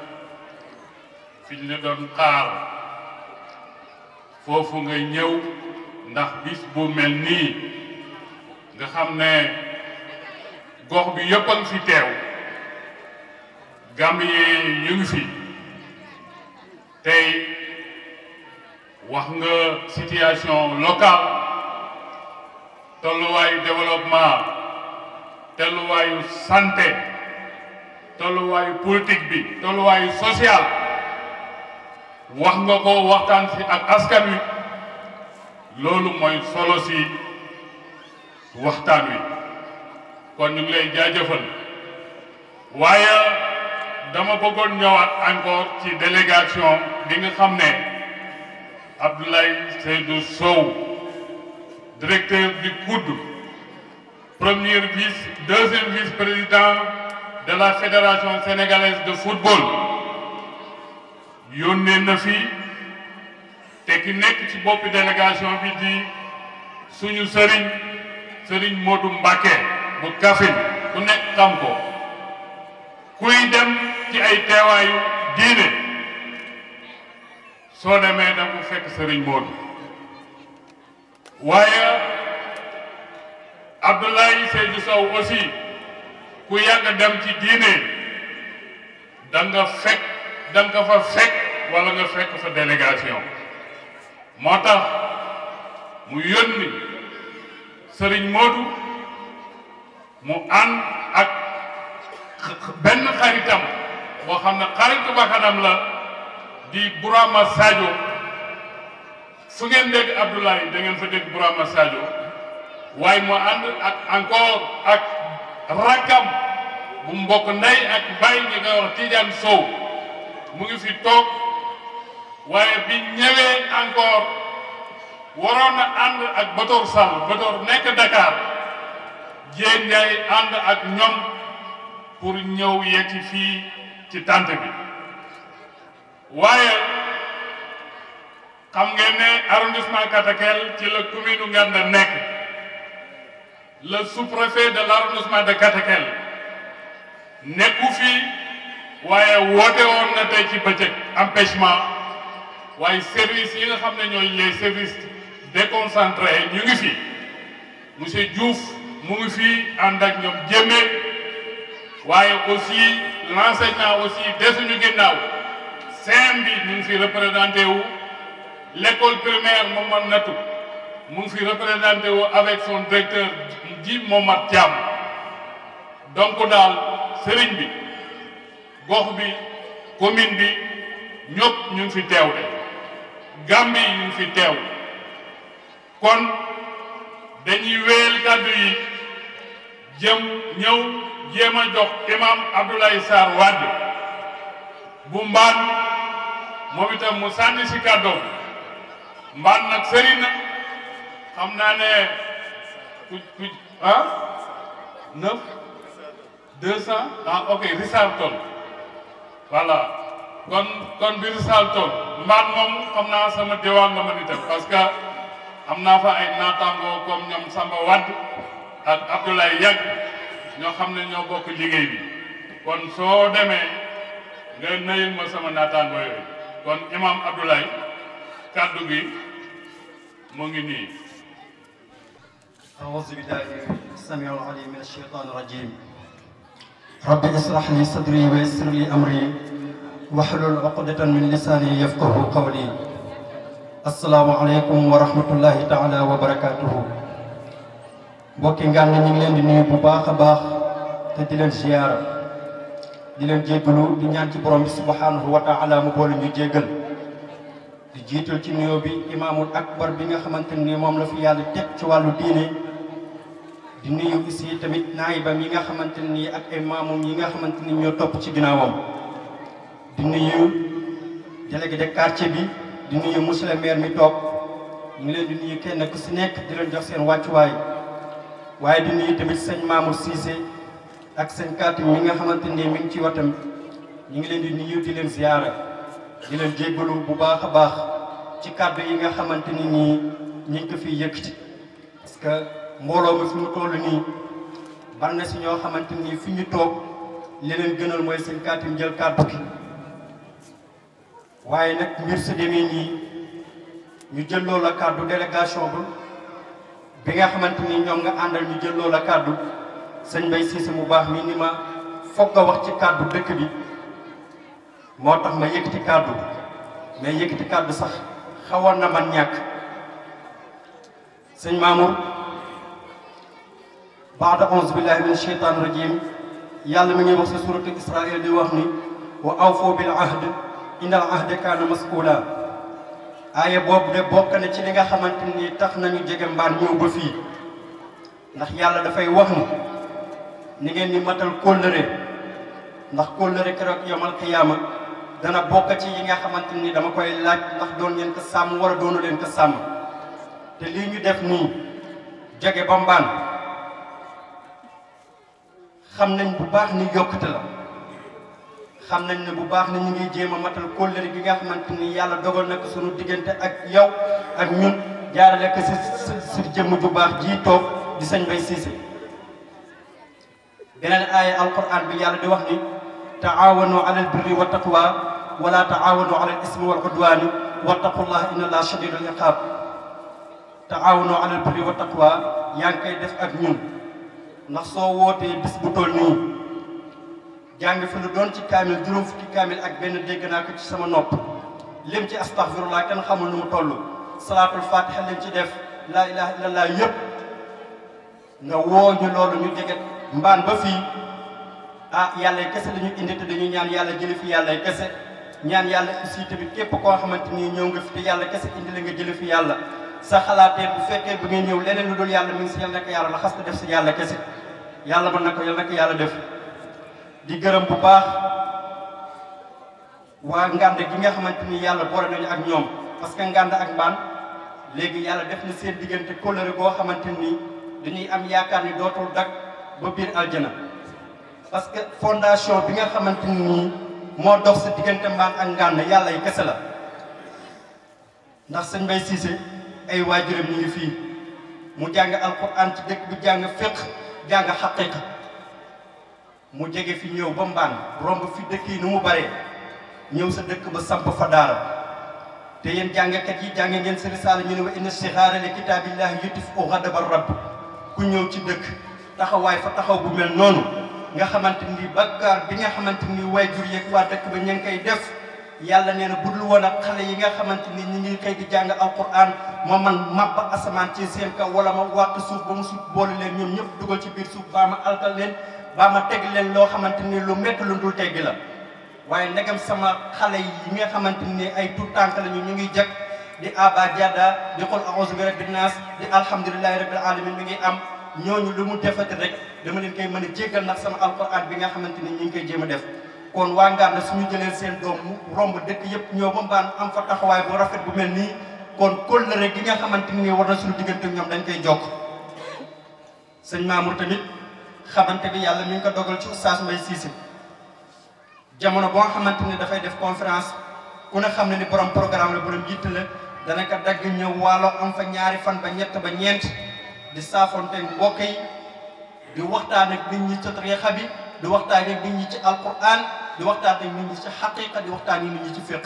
fi ñu ne doon xaar foofu nga ñëw ndax bis bu mel nii nga xam ne gox bi yëpp a ngi fi teew Gambien ñu ngi fi tey wax nga situation locale tolluwaayu développement tolluwaayu santé tolluwaayu politique bi tolluwaayu social wax nga ko waxtaan si ak askan wi loolu mooy solo si waxtaan wi kon ñu ngi lay jaajëfal waaye dama bëggoon ñëwaat encore ci délégation bi nga xam ne Abdoulaye Seydou Sow directeur du COUD premier vice deuxième vice-président de la fédération sénégalaise de football yónnee na fi te ki nekk ci boppi délégation bi di suñu sëriñ sëriñ Modou Mbacké bu Kaffrine ku nekk xam ko kuy dem ci ay teewaayu diine soo demee da ko fekk sëriñ Modou waaye Abdoulaye Seydou Sow aussi ku yàgg dem ci diine da nga fekk da nga fa fekk wala nga fekk fa délégation moo tax mu yónni sëriñ Modou mu ànd ak benn xaritam boo xam ne xaritu bakkanam la di Burama Sadio fu ngeen dégg Abdoulaye da ngeen fa dégg Burama Sadio waaye mu ànd ak encore ak rakkam bu mbokk ndey ak bay ñi nga wax Tidiane Sow mu ngi fi toog waaye bi ñëwee encore waroon na ànd ak Batoor Sall Batoor nekk Dakar Dieng Ndiaye ànd ak ñoom pour ñëw yegsi fii ci tànt bi waaye xam ngeen ne arrondissement Katakel ci la commune Nganda nekk le sous-préfet de l'arrondissement de Katakel nekku fii waaye woote woon na tey ci bëccëg empêchement waaye service yi nga xam ne ñooy les services déconcentrés ñu ngi fi monsieur Diouf mu ngi fi ànd ak ñoom Jémé waaye aussi l'enseignant aussi desuñu ginnaaw CM bi ñu ngi fi représenté wu l'école primaire Momar Natou mu ngi fi représenté wu avec son directeur ji Momar Thiam donc daal sëriñ bi gox bi commune bi ñëpp ñu ngi fi teew de Gambie ñu ngi fi teew kon dañuy wéyal kàddu yi jëm ñëw jéem a jox imam Abdoulaye Sarr Wade bu mbaan moom itam mu sànni si kàddoom mbaan nag sëri na xam naa ne ku ku ah neuf deux cent ah ok Richard Toll voilà kon kon bi Richard Toll mbaan moom xam naa sama diwaan la ma ni tam parce que am naa fa ay naataangoo comme ñoom Samba Wade ak Abdoulaye Yàgg ñoo xam ne ñoo bokk liggéey bi kon soo demee nga nayul ma sama naataangoo yooyu kon imam Abdoulaye kàddu gi mu ngi nii أعوذ بالله السميع العليم من الشيطان الرجيم رب اشرح لي صدري ويسر لي أمري واحلل عقدة من لساني يفقه قولي السلام عليكم ورحمة الله تعالى وبركاته mbokki ngaan ñu ngi leen di nuyu bu baax a baax te di leen ziyaara di leen jéggalu di ñaan ci borom bi subhanahu wa taala mu boole ñu jéggal di jiital ci nuyoo bi imaamul akbar bi nga xamante ni moom la fi yàlla teg ci wàllu diine di nuyu aussi tamit naayibam yi nga xamante ni ak ay maamum yi nga xamante ni ñoo topp ci ginnaawam di nuyu délégué de quartier bi di nuyu monsieur le maire mi toog ñu ngi leen di nuyu kenn ku si nekk di leen jox seen wàccuwaay waaye di nuyu tamit sëñ Mamour Cissé ak sëñ Katim mi nga xamante ni mi ngi ci watam ñu ngi leen di nuyu di leen ziyaara di leen jéggalu bu baax a baax ci kàddu yi nga xamante ni nii ñu ngi ko fiy yëkkati parce que mbooloo mi fi mu toll nii bari na si ñoo xamante ni fi ñu toog li leen gënal mooy seen kaatim jël kàddu gi waaye nag mbir sa demee nii ñu jël loola la kàddu délégation bu bi nga xamante ni ñoom nga àndal ñu jël loola la kàddu sëñ Mbay Siise mu baax mi ni ma foog nga wax ci kàddu dëkk bi moo tax ma yëkkati kàddu mais yëkkati kàddu sax xawoon na man ñàkk sëñ Mamour baada onze billahi min sheytaan rajim yàlla mi ngi wax si suratu Israël di wax ni wa awfoo bil ahd innal ahda kaana mas'uula aaya boobu de bokk na ci li nga xamante ni tax nañu jege mbaan ñëw ba fii ndax yàlla dafay wax ni ni ngeen ni matal kóllëre ndax kóllëre keroog yomal qiyaama dana bokk ci yi nga xamante ni dama koy laaj ndax doon ngeen ko sàmm wala doonu leen ko sàmm te lii ñu def nii jege ba mbaan xam nañ bu baax ni yokkute la xam nañ ne bu baax ni ñu ngi jéem a matal kóllëre gi nga xamante ni yàlla dogal na ko suñu diggante ak yow ak ñun jaarale ko si si jëmm ju baax ji toog di sëñ Bay Siise beneen aaya alquran bi yàlla di wax ni taawanu ala albirri wa taqwa wala taawanu ala al ismi wal udwani wattaqullah inna allaha shadidul iqab taawanu ala albirri wa taqwa yaa ngi koy def ak ñun ndax soo wootee bis bu toll nii jàng fi lu doon ci kaamil juróom fukki kaamil ak benn dégg naa ko ci sama nopp lim ci astaghfirullah kenn xamul nu mu toll salaatul fatiha lim ci def laa ilaha illallah yëpp nga woo ñu loolu ñu jege mbaan ba fii ah yàlla kese la ñu indi te dañu ñaan yàlla jële fi yàlla kese ñaan yàlla aussi tamit képp koo xamante ni ñëw nga fi te yàlla kese indi la nga jële fi yàlla sa xalaatee bu fekkee bu ngeen ñëw leneen lu dul yàlla mi ngi si yàlla nekk yàlla la xas ko def si yàlla kese yàlla mën na ko yàlla nekk yàlla def di gërëm bu baax waa ngànd gi nga xamante ni yàlla boole nañu ak ñoom parce que ngànd ak mbaan léegi yàlla def na seen diggante kóllëre goo xamante ni dañuy am yaakaar ni dootul dak ba biir aljana parce que fondation bi nga xamante ni moo dox sa diggante mbaan ak ngànd yàlla yi kese la ndax sëñ Bay Siise ay waajuram ñu ngi fii mu jàng alquran ci dëkk bi jàng fiq jàng xaqiqa mu jege fi ñëw ba mbaan romb fi dëkk yi nu mu baree ñëw sa dëkk ba samp fa daara te yéen jàngkat yi jàng ngeen sa risaala ñu ne wa inna sixaara li kitaabillahi yutif u ghadaba rabb ku ñëw ci dëkk taxawaay fa taxaw bu mel noonu nga xamante ni bakkaar bi nga xamante ni waajur yeeg waa dëkk ba ña ngi koy def yàlla nee na budul woon ak xale yi nga xamante ni ñi ngi xëy di jàng alquran ma man màbb asamaan ci seen kaw wala ma wàq suuf ba mu suuf boole leen ñoom ñëpp dugal ci biir suuf baa ma alkal leen baa ma teg leen loo xamante ni lu métti lu dul teggi la waaye ndegam sama xale yi nga xamante ni ay tout tànk lañu ñu ngi jag di aba jada di qul a'udhu bi rabbin nas di alhamdulillahi rabbil alamin mi ngi am ñooñu lu mu defati rek dama leen koy mën a jéggal nag sama alquran bi nga xamante ni ñu ngi koy jéem a def kon waa Nganda suñu jëlee seen doom mu romb dëkk yëpp ñoo ba mbaan am fa taxawaay bu rafet bu mel nii kon kóllëre gi nga xamante ni war na suñu diggante ñoom dañ koy jokk sëñ Mamour tamit xamante bi yàlla mi ngi ko dogal ci oustaz Mbaye Cissé jamono boo xamante ni dafay def conférence ku ne xam ne ni borom programme la borom yitt la dana ko dagg ñëw waalo am fa ñaari fan ba ñett ba ñeent di saafonte mbokk yi di waxtaan ak nit ñi ci tariixa bi di waxtaan ak nit ñi ci alquran di waxtaan ak nit ñi ci xaqiqa di waxtaan ak nit ñi ci fiq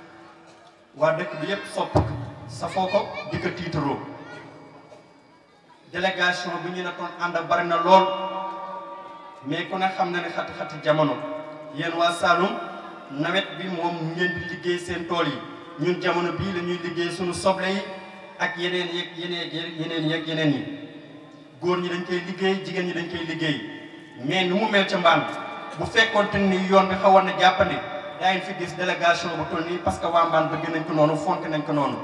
waa dëkk bi yépp sopp safoo ko di ko tiitaroo délégation bi ñu ne toon ànd ak bari na lool mais ku ne xam na ne xati-xati jamono yéen waa Saloum nawet bi moom ngeen di liggéey seen tool yi ñun jamono bii la ñuy liggéey suñu soble yi ak yeneen yeeg yeneen yeneen yeeg yeneen yi góor ñi dañ koy liggéey jigéen ñi dañ koy liggéey mais nu mu mel ca mbaan bu fekkoonte ni yoon bi xawoon na jàppandi daañu fi gis délégation bu toll nii parce que waa mbaan bëgg nañ ko noonu fonk nañ ko noonu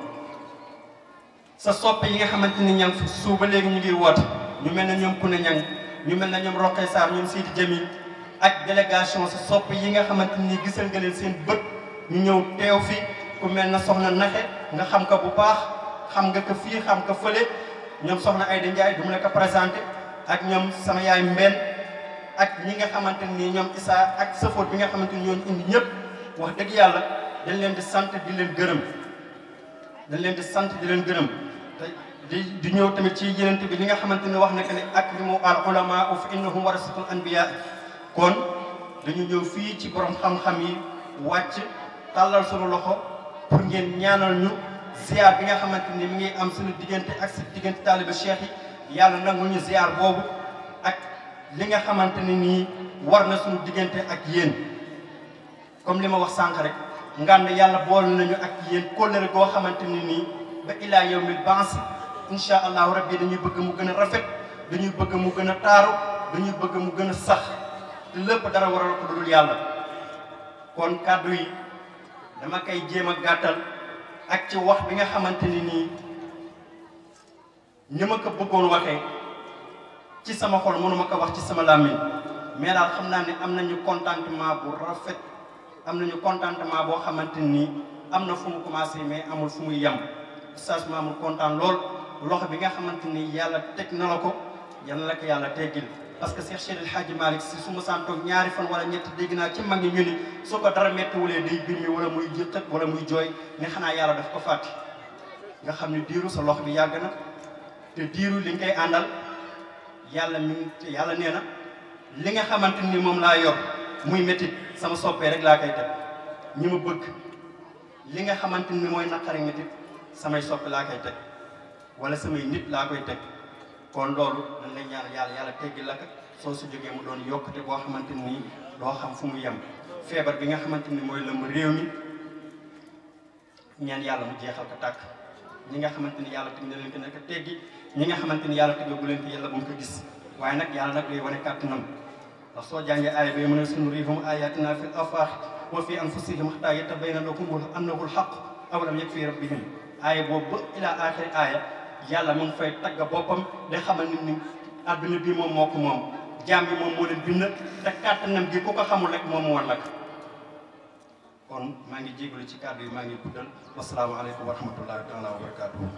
sa soppe yi nga xamante ni ñang fi suuba léegi ñu ngi woote ñu mel ne ñoom Kune Ñang ñu mel ne ñoom Roqe Sarr ñoom Sidi Jamil ak délégation sa soppe yi nga xamante ni gisal nga leen seen bët ñu ñëw teew fi ku mel na soxna naxe nga xam ko bu baax xam nga ko fii xam ko fële ñoom soxna Ayda Ndiaye du mu la ko présenté ak ñoom sama yaay mbenn ak ñi nga xamante ni ñoom Issa ak safoot bi nga xamante ni ñooñu indi ñëpp wax dëgg yàlla dañ leen di sant di leen gërëm dañ leen di sant di leen gërëm te di di ñëw tamit ci yeneen bi li nga xamante ni wax na que ne akrimu al ulama fa innahum warasatul anbiya kon dañu ñëw fii ci borom xam-xam yi wàcc tàllal suñu loxo pour ngeen ñaanal ñu ziar bi nga xamante ni mi ngi am suñu diggante ak si diggante taaliba cheikh yi yàlla nangul ñu ziar boobu ak li nga xamante ni nii war na suñu diggante ak yéen comme li ma wax sànq rek ngànd yàlla bool nañu ak yéen kóllëre goo xamante ni nii ba ilaa yawmil baas insha allahu rabbi dañuy bëgg mu gën a rafet dañuy bëgg mu gën a taaru dañuy bëgg mu gën a sax te lépp dara waral ko dul yàlla kon kàddu yi dama koy jéem a gàttal ak ci wax bi nga xamante ni nii ni ma ko bëggoon waxee ci sama xol mënuma ko wax ci sama làmmiñ mais daal xam naa ne am nañu contentement bu rafet am nañu contentement boo xamante nii am na fu mu commencé mais amul fu muy yem oustaz Mamour kontaan lool loxo bi nga xamante ni yàlla teg na la ko yal na la ko yàlla teggil parce que Cheikh Cheikh El Hadji Malick si su ma santoog ñaari fan wala ñett dégg naa ci mag ñi ñu ni su ko dara méttiwulee day bir mi wala muy jëqat wala muy jooy ne xanaa yàlla daf ko fàtte nga xam ne diiru sa loxo bi yàgg na te diiru li nga koy àndal yàlla mi ngi yàlla nee na li nga xamante ni moom laa yor muy métit sama soppee rek laa koy teg ñi ma bëgg li nga xamante ni mooy naqari métit samay soppe laa koy teg wala samay nit laa koy teg kon loolu dañ lay ñaan yàlla yàlla teggi la ko soo su jógee mu doon yokkute boo xamante ni doo xam fu mu yem feebar bi nga xamante ni mooy lëmb réew mi ñaan yàlla mu jeexal ko tàkk ñi nga xamante ni yàlla teg na leen ko nekk teggi ñi nga xamante ni yàlla teggagu leen ko yàlla bu mu ko gis waaye nag yàlla nag lay wane kàttanam ndax soo jàngee aaya bi mu ne sanurihim ayatina fil afaq wa fi anfusihim hatta yatabayyana lahum annahu alhaq awalam yakfi rabbihim aaya boobu ba ila axiri aaya yàlla mu ngi fay tagga boppam di xamal nit ñi adduna bi moom moo ko moom jaam bi moom moo leen bind te kàttanam gi ku ko xamul rek moom moo lakk kon maa ngi jégalu ci kàddu yi maa ngi guddal wasalaamaaleykum wa rahmatullahi taala wa barakatuhu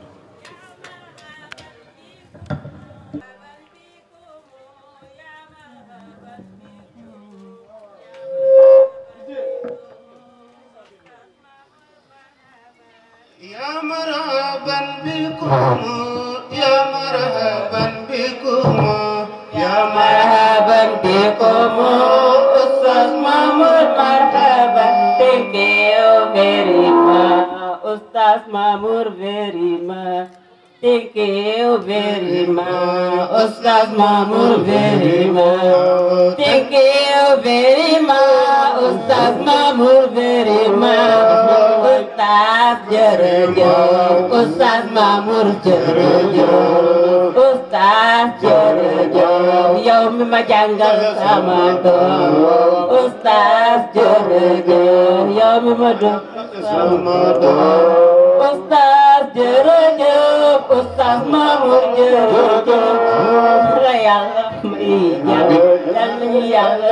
يا مرحبا بكم يا مرحبا بكم يا مرحبا بكم أستاذ محمود مرحبا Thank you very much Ustaz Mamur very much Thank you very much Ustaz Mamur very much Thank you very much Ustaz Mamur very much Ustaz jërëjëf Ustaz Mamur jërëjëf Ustaz jërëjëf yow mi ma jàngal sama doom Ustaz jërëjëf yow mi ma doon sama doom Ustaz jërëjëf Ustaz Mamur jërëjëf la yàlla may jàll yal nañu yàlla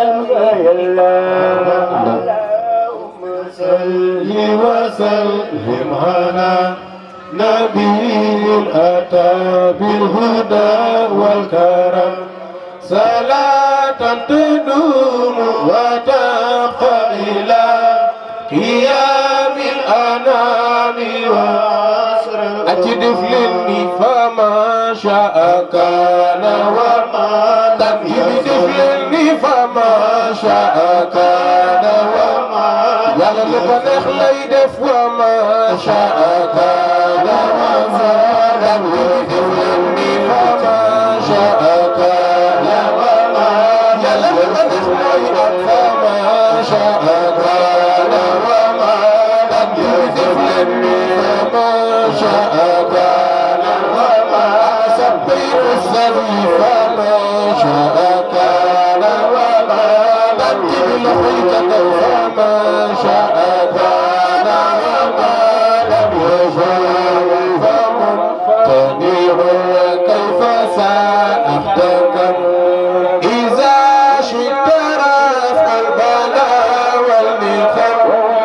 صل وسلم على نبي أتى بالهدى والكرم صلاة تدوم وتبقى إلى قيام الأنام وعصر أجدف للني فما شاء كان وما لم يجدف للني فما شاء كان وما yàlla lu ko neex lay def wa ma shaa kaana wa ma lam yudif ni wa ma shaa kaana wa ma yàlla lu ko neex lay def wa ma shaa kaana wa ma lam yudif ni wa ma shaa kaana wa ma sabbihu sari fa ma shaa kaana wa ma lam yudif ni wa ma شاء كان وما لم يشاء فممتنع كيف سأحتكم إذا شئت رفع البلاء والنقم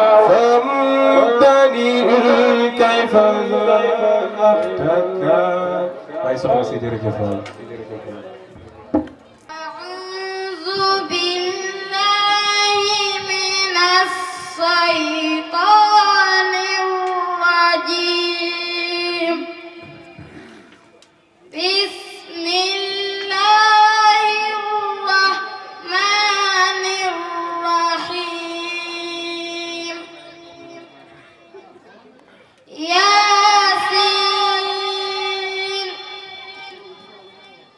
فممتنع كيف سأحتكم أعوذ بالله من الشيطان الرجيم بسم الله الرحمن الرحيم ياسين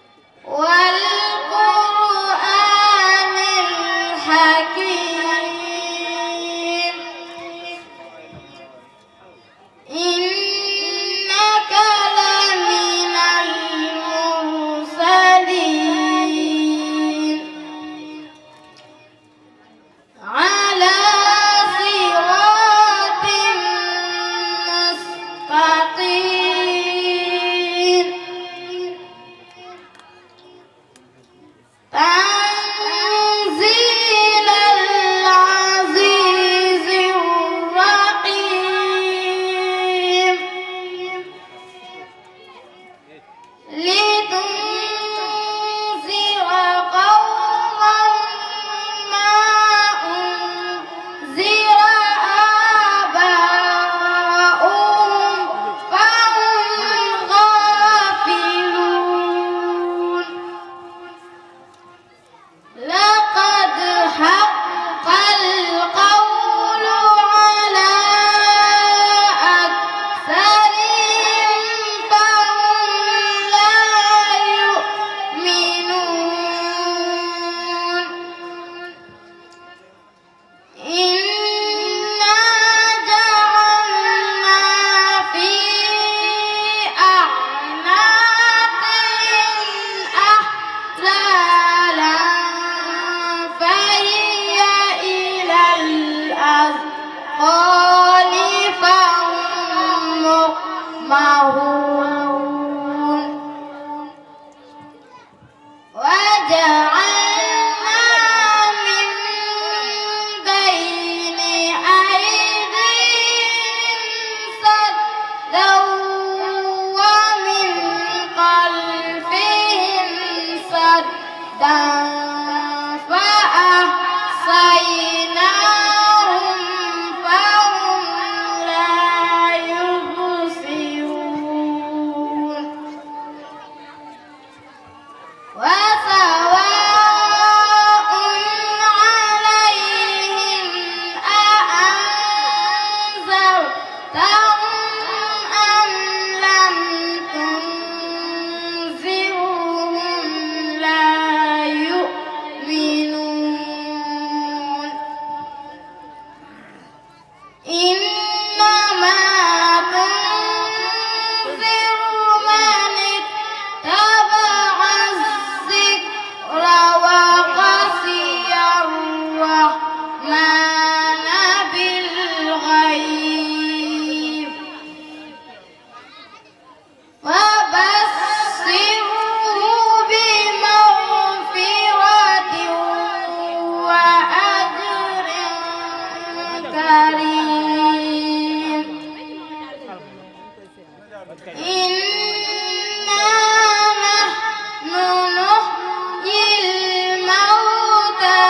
إنا نحن نحيي الموتى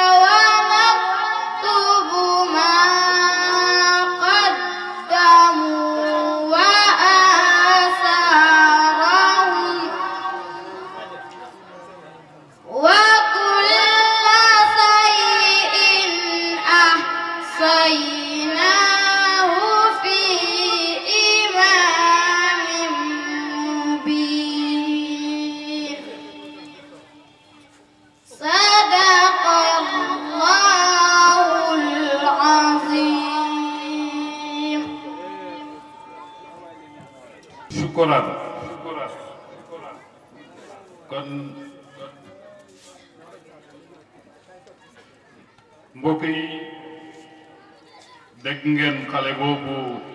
ونكتب ما قدموا وآثارهم وكل شيء أحصيناه في إمام مبين صدق الله العظيم shukran kon mbokk yi dégg ngeen xale boobu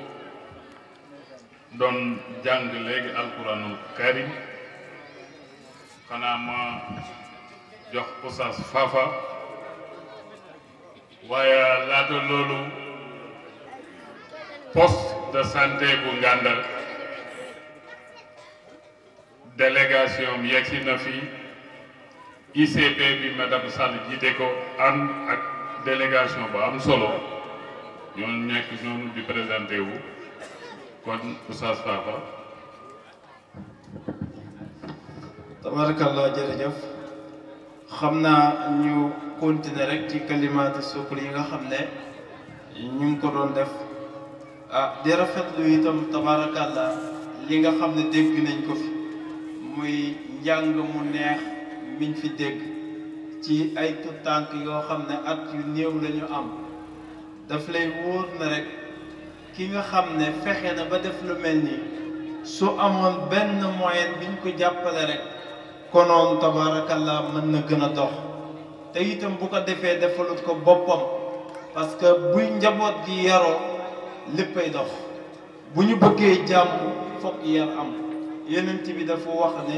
doon jàng léegi alquranul karim xanaa ma jox Oustaz Fafa waaye laata loolu poste de santé bu Ngandar délégation am yegsi na fi ICP bi madame Sall jiite ko ànd ak délégation ba am solo ñoom nekk noonu di présenté wu kon Oustaz Fafa tabarakallah jërëjëf xam naa ñu continuer rek ci kalimaatu sukkur yi nga xam ne ñu ngi ko doon def ah di rafetlu itam tabarakallah li nga xam ne dégg nañ ko fi muy njàng mu neex miñ fi dégg ci ay tuttànk yoo xam ne at yu néew la ñu am daf lay wóor na rek ki nga xam ne fexe na ba def lu mel nii su amoon benn moyen biñ ko jàppale rek konoon tabarakallah mën na gën a dox te itam bu ko defee defalut ko boppam parce que buy njaboot gi yaroo léppay dox bu ñu bëggee jàmm fokk yar am yenent bi dafa wax ne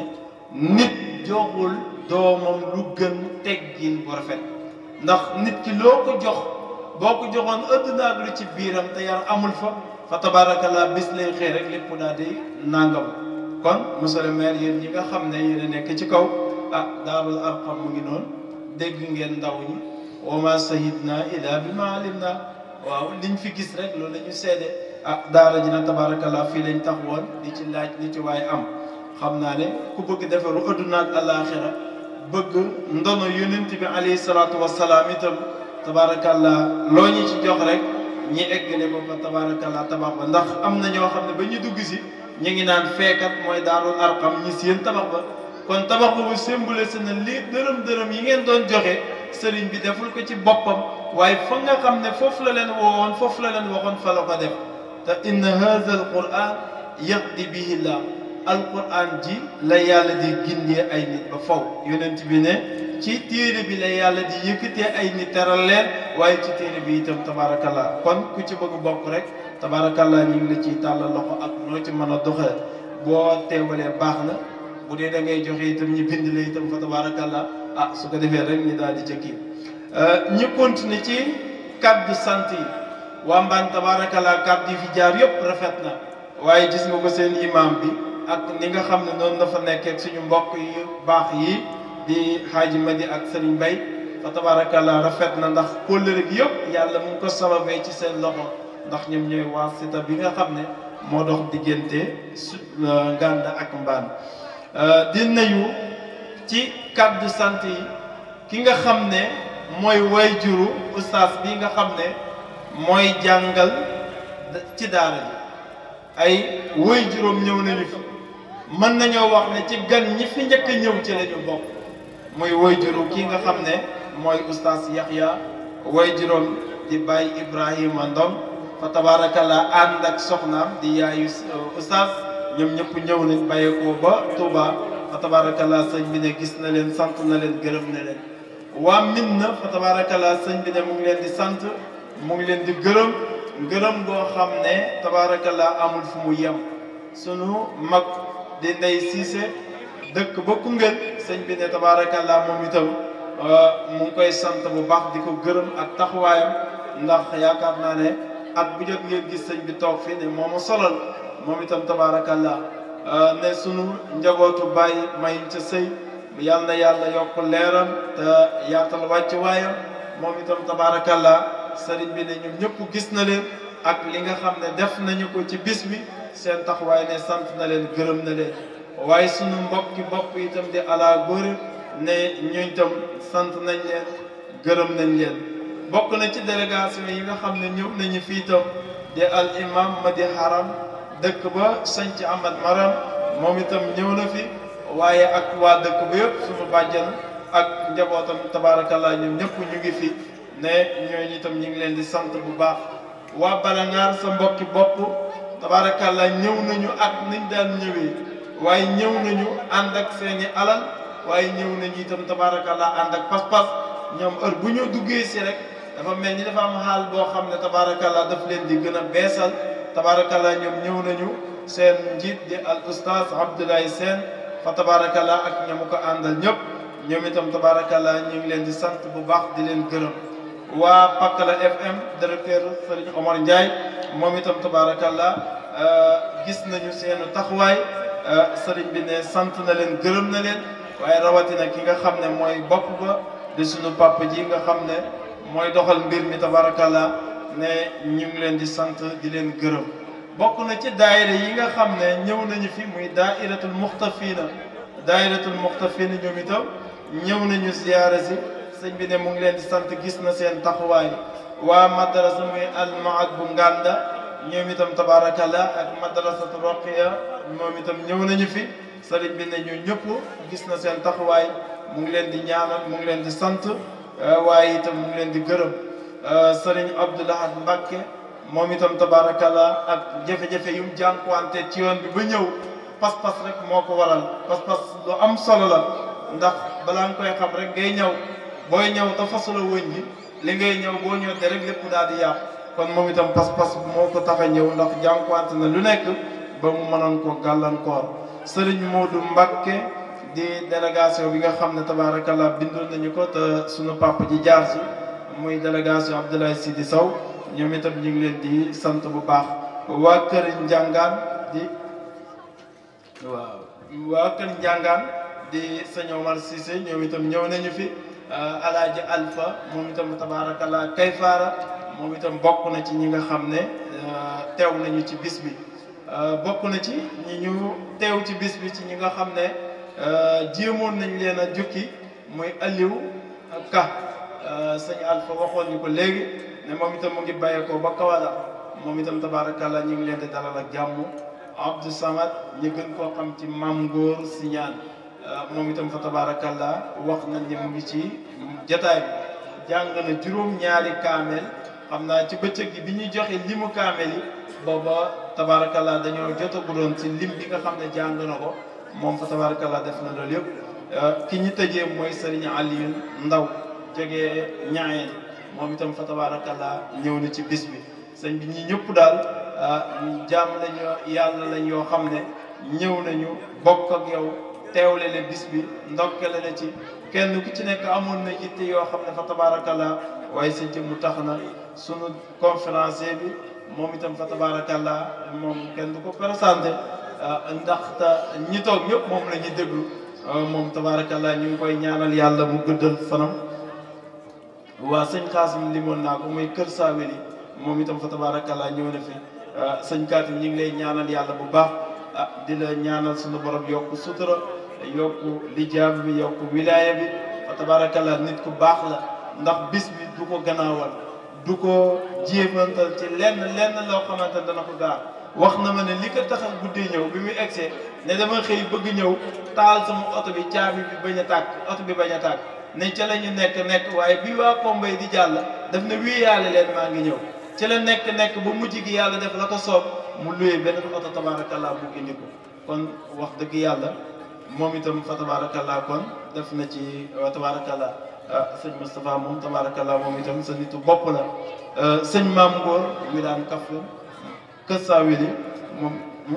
nit joxul doomam lu gën teggin bu rafet ndax nit ki loo ko jox boo ko joxoon ëdd naag lu ci biiram te yar amul fa fa tabarakallah bis lay xëy rek lépp daal di nangam kon monsieur le maire yéen ñi nga xam ne yéen a nekk ci kaw ah daarul arqam mu ngi noonu dégg ngeen ndaw ñi wa ma sayidna ila bi ma alim na waaw liñ fi gis rek loolu la ñu seede ah daara ji na tabarakallah fii lañ tax woon di ci laaj li ci waaye am xam naa ne ku bëgg defaru adduna ak alaxira bëgg ndono yonent bi alayhi salaatu wasalaam itam tabarakallah loo ñu ci jox rek ñi eggale ba fa tabarakallah tabax ba ndax am na ñoo xam ne ba ñu dugg si ñu ngi naan feekat mooy daarul arqam ñi seen tabax ba kon tabax boobu symbolisé na lii dërëm dërëm yi ngeen doon joxe sëriñ bi deful ko ci boppam waaye fa nga xam ne foofu la leen woowoon foofu la leen waxoon fa la ko def te inna hadha al quran yaqdi bihi llah alquran ji la yàlla di gindee ay nit ba faw yonent bi ne ci téere bi la yàlla di yëkkatee ay nit teral leen waaye ci téere bi itam tabarakallah kon ku ci bëgg bokk rek tabarakallah ñu ngi la ciy tàllal loxo ak noo ci mën a doxee boo teewalee baax na bu dee da ngay joxe itam ñu bind la itam fa tabarakallah ah su ko defee rek ñu daal di ca kii ñu continuer ci kaddu sant yi waa mbaan tabarakallah kaddu yi fi jaar yëpp rafet na waaye gis nga ko seen imam bi ak ni nga xam ne noonu dafa nekkee ak suñu mbokk yu baax yi di xaaji Madi ak Sëriñ Mbay fa tabarakallah rafet na ndax kóllëre gi yëpp yàlla mu ngi ko sababee ci seen loxo ndax ñoom ñooy waasita bi nga xam ne moo dox diggante su Nganda ak mbaan di nuyu ci kaddu sant yi ki nga xam ne mooy way juru ustaas bi nga xam ne mooy jàngal ci daara ji ay way juróom ñëw nañu fi mën nañoo wax ne ci gan ñi fi njëkk a ñëw ci la ñu bokk muy way juru ki nga xam ne mooy ustaas Yaxya way juróom di bàyyi Ibrahima Ndom fa tabarakallah ànd ak soxnaam di yaayu ustaas ñoom ñëpp ñëw nañ bàyyeekoo ba Touba fa tabarakallah sëñ bi ne gis na leen sant na leen gërëm na leen waa min na fa tabarakallah sëñ bi ne mu ngi leen di sant mu ngi leen di gërëm gërëm goo xam ne tabarakallah amul fu mu yem sunu mag di ndey siise dëkk ba Koungheul sëñ bi ne tabarakallah moom itam mu ngi koy sant bu baax di ko gërëm ak taxawaayam ndax yaakaar naa ne at bu jot ngeen gis sëñ bi toog fii ne moo ma solal moom itam tabaarakallah ne sunu njabootu bàyyi may ca sëy yal na yàlla yokk leeram te yaatal wàcc waayam moom itam tabaarakallah sëriñ bi ne ñoom ñëpp gis na leen ak li nga xam ne def nañu ko ci bis bi seen taxawaay ne sant na leen gërëm na leen waaye sunu mbokki bopp itam di ala góor ne ñooñ tam sant nañ leen gërëm nañ leen bokk na ci délégation yi nga xam ne ñëw nañu fii itam di al imam Madi Haram dëkk ba sanc Ahmad Maram moom itam ñëw na fi waaye ak waa dëkk ba yëpp suñu bàjjan ak njabootam tabaarakallah ñoom ñëpp ñu ngi fi ne ñooñu itam ñu ngi leen di sant bu baax waa Balangaar sa mbokki bopp tabaarakallah ñëw nañu ak niñ daan ñëwee waaye ñëw nañu ànd ak seeni alal waaye ñëw nañu itam tabaarakallah ànd ak pas-pas ñoom heure bu ñu duggee si rek dafa mel ni dafa am xaal boo xam ne tabaarakallah daf leen di gën a beesal tabaarakallah ñoom ñëw nañu seen njiit di al oustaz Abdoulaye Sène fa tabaarakallah ak ñamu ko àndal ñëpp ñoom itam tabaarakallah ñu ngi leen di sant bu baax di leen gërëm waa Pakala FM directeur Serigne Omar Ndiaye moom itam tabaarakallah gis nañu seen taxawaay Serigne bi ne sant na leen gërëm na leen waaye rawatina ki nga xam ne mooy bopp ba di sunu papa ji nga xam ne mooy doxal mbir mi tabaarakallah ne ñu ngi leen di sant di leen gërëm bokk na ci daayira yi nga xam ne ñëw nañu fi muy daairatul muxtafina daairatul muxtafina ñoom itam ñëw nañu ziyaara si sëñ bi ne mu ngi leen di sant gis na seen taxawaay waa madrasa muy almaad bu ngànda ñoom itam tabaarakallah ak madrasatu roqiya moom itam ñëw nañu fi sëriñ bi ne ñu ñëpp gis na seen taxawaay mu ngi leen di ñaanal mu ngi leen di sant waaye itam mu ngi leen di gërëm sëriñ Abdoulahad Mbacke moom itam tabaarakallah ak jafe-jafe yu mu jànkuwante ci yoon bi ba ñëw pas-pas rek moo ko waral pas-pas lu am solo la ndax balaa nga koy xam rek ngay ñëw booy ñëw te fasula wëñ bi li ngay ñëw boo ñëw te rek lépp daal di yàqu kon moom itam pas-pas moo ko tax a ñëw ndax jànkuwante na lu nekk ba mu mënoon ko gàllankoor sëriñ Modou Mbacke di délégation bi nga xam ne tabaarakallah bindoon nañu ko te sunu papa ji jaar si muy délégation Abdoulaye Sidi Sow ñoom itam ñu ngi leen di sant bu baax waa kër njàngaan di waaw waa kër njàngaan di sëñ Omar Cissé ñoom itam ñëw nañu fi alaaji Alpha moom itam tabaarakallah Kayfaara moom itam bokk na ci ñi nga xam ne teew nañu ci bis bi bokk na ci ñi ñu teew ci bis bi ci ñi nga xam ne jéemoon nañ leen a jukki muy Aliou Ka sëñ Alpha waxoon ñu ko léegi ne moom itam mu ngi bàyyeekoo ba Kawala moom itam tabaarakallah ñu ngi leen di dalal ak jàmm Abdou Samad ñu gën koo xam ci Mam Ngor Siñaan moom itam fa tabaarakallah wax nañ ne mu ngi ci jataay bi jàng na juróom-ñaari kaamel xam naa ci bëccëg gi bi ñuy joxe limu kaamel yi booba tabaarakallah dañoo jotaguloon ci lim bi nga xam ne jàng na ko moom fa tabaarakallah def na loolu yëpp ki ñu tëjee mooy Serigne Aliou Ndaw jógee ñaayeen moom itam fa tabaarakallah ñëw na ci bis bi sëñ bi ñi ñëpp daal jaam lañu yàlla lañ yoo xam ne ñëw nañu bokk ak yow teewle le bis bi ndokkale la ci kenn ku ci nekk amoon na yitte yoo xam ne fa tabaarakallah waaye sa jëmm tax na sunu conférencier bi moom itam fa tabaarakallah moom kenn du ko présenté ndaxte ñi toog ñëpp moom la ñuy déglu moom tabaarakallah ñu ngi koy ñaanal yàlla mu gëddal fanam waa sëñ Xaasim limoon naa ko muy Kër Saaweli moom itam fa tabaarakallah ñëw na fi sëñ Kaatim ñu ngi lay ñaanal yàlla bu baax ah di la ñaanal suñu borom yokk sutura yokk lijaam bi yokk wilaaya bi fa tabaarakallah nit ku baax la ndax bis bi du ko gannaawal du ko jéemantal ci lenn lenn loo xamante ne dana ko gaar wax na ma ne li ko taxal guddee ñëw bi muy egsee ne dama xëy bëgg ñëw taal sama oto bi caabi bi bañ a tàkk oto bi bañ a tàkk ne ca la ñu nekk nekk waaye bi waa Kombay di jàll daf ne wii yàlla leen maa ngi ñëw ci la nekk nekk ba mujj gi yàlla def la ko soob mu luye benn oto tabaarakallah bu indi ko kon wax dëgg yàlla moom itam fa tabaarakallah kon def na ci tabaarakallah sëñ Moustapha moom tabaarakallah moom itam sa nitu bopp la sëñ Maam Ngor wi daan kaflu kës saa wili moom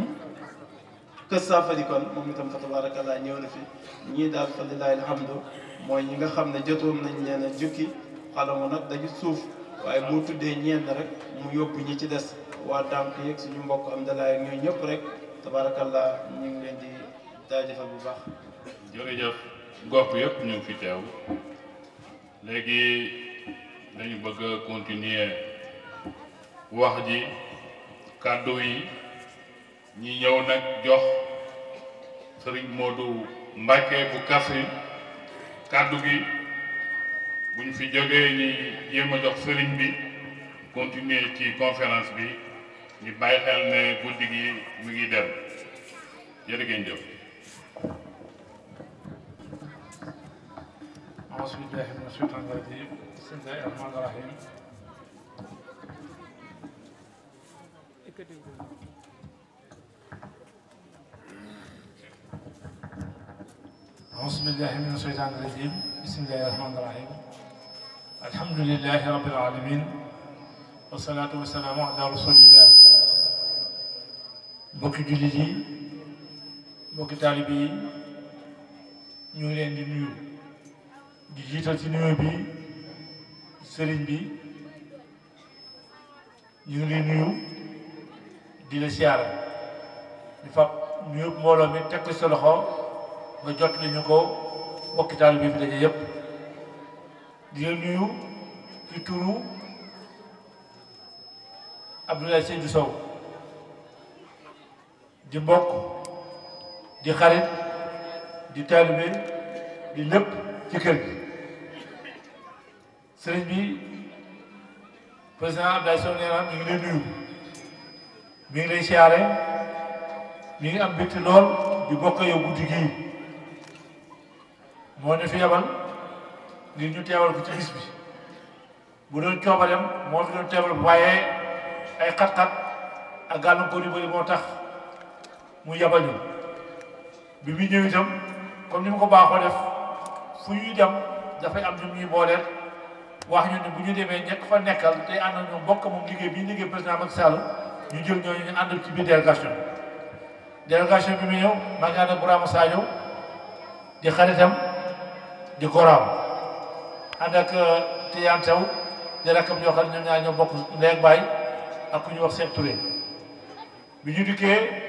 kës saa fadi kon moom itam fa tabaarakallah ñëw na fi ñii daal fa lillahi alhamdu mooy ñi nga xam ne jotoon nañ leen a jukki xalamu nag dañu suuf waaye boo tuddee ñenn rek mu yóbbu ñi ci des waa dànk yeeg suñu mbokk am dalaay ak ñooñu ñëpp rek tabarakallah ñu ngi leen di jaajëfal bu baax jërëjëf gox bi yëpp ñu ngi fi teew léegi dañu bëgg a continuer wax ji kàddu yi ñi ñëw nag jox sëriñ Modou Mbacke bu Kaffrine kàddu gi buñ fi jógee ñi jéem a jox sëriñ bi continuer ci conférence bi ñu bàyyi xel ne guddi gi mu ngi dem jërë ngeen jëf أعوذ بالله من الشيطان الرجيم بسم الله الرحمن الرحيم أعوذ بالله من الشيطان الرجيم بسم الله الرحمن الرحيم الحمد لله رب العالمين والصلاة والسلام على رسول الله mbokki jullit yi mbokki taalibe yi ñu ngi leen di nuyu di jiital ci nuyu bi sëriñ bi ñu ngi lay nuyu di la siyaara di fab nuyu mbooloo mi teg ko sa loxo nga jot li ñu ko mbokki taalibe bi fi daje yépp di la nuyu ci turu Abdoulaye Seydou Sow di mbokk di xarit di taalibe di lépp ci kër gi sëriñ bi président Abdoulaye Sow nee na mi ngi lay nuyu mi ngi lay siyaare mi ngi am mbégte lool di bokk yow guddi gii moo ne fi yabal ngir ñu teewal ko ci bis bi bu doon coobareem moo fi doon teewal waaye ay xat-xat ak gàllankoor yu bëri moo tax mu yabal ñu bi muy ñëw itam comme ni ma ko baaxoo def fu ñuy dem dafay am ñu ñuy booleel wax ñu ne bu ñu demee ñekk fa nekkal te ànd ak ñoom bokk moom liggéey bi ñu liggéey président Macky Sall ñu jël ñooñu ñu ànd ci biir délégation bi délégation bi mu ñëw maa ngi ànd ak Bourama Sadio di xaritam di koraam ànd ak Tidiane Taw di rakkam ñoo xam ne ñoom ñaar ñoo bokk ndey ak baay ak ku ñuy wax Cheikh Touré bi ñu dikkee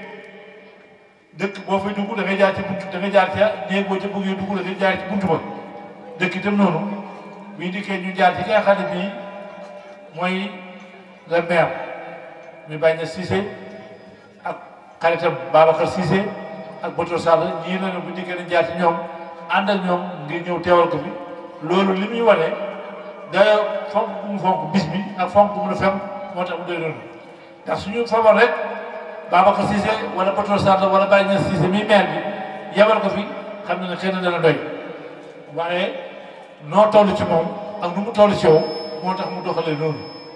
dëkk boo fay dugg da ngay jaar ci buntu da ngay jaar ca néeg boo ca bëggee dugg da ngay jaar ci buntu ba dëkk itam noonu bi ñu dikkee ñu jaar ci ki nga xam ne bii mooy le maire muy bañ na Cissé ak xaritam Babacar Cissé ak Boto Sall ñii na ne bu dikkee dañ jaar ci ñoom ànd ak ñoom ngir ñëw teewal ko fi loolu li muy wane da fonk bu mu fonk bis bi ak fonk bu mu la fem moo tax mu doy noonu ndax suñu famoon rek Babacar Cissé wala Boto Sall wala Baye Niass Cissé mi maire bi yebal ko fi xam na ne xëy na dana doy waaye noo toll ci moom ak nu mu toll ci yow moo tax mu doxalee noonu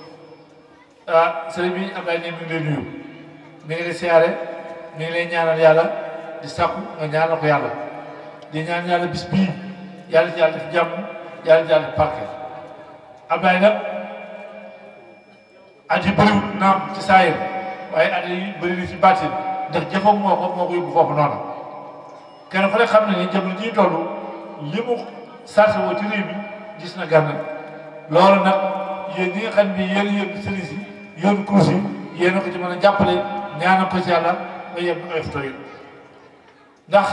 ah sëriñ bi Abdoulaye ne mi ngi lay nuyu mi ngi lay siyaare mi ngi lay ñaanal yàlla di sàkku nga ñaanal ko yàlla di ñaan yàlla bis bii yàlla ci yàlla def jàmm yàlla ci yàlla def parke Abdoulaye nag at yi bëriwut naam ci saayir waaye at yi bëri na ci baatin ndax jëfam moo ko moo ko yóbbu foofu noonu kenn ku ne xam ne ni jamono ji toll li mu sarse woo ci réew mi gis na gànn loolu nag yéen ñi nga xam ne yéen yéen sëriñ si yéen kurus yi yéen a ko ci mën a jàppale ñaanal ko ci yàlla nga yem ay photo yi ndax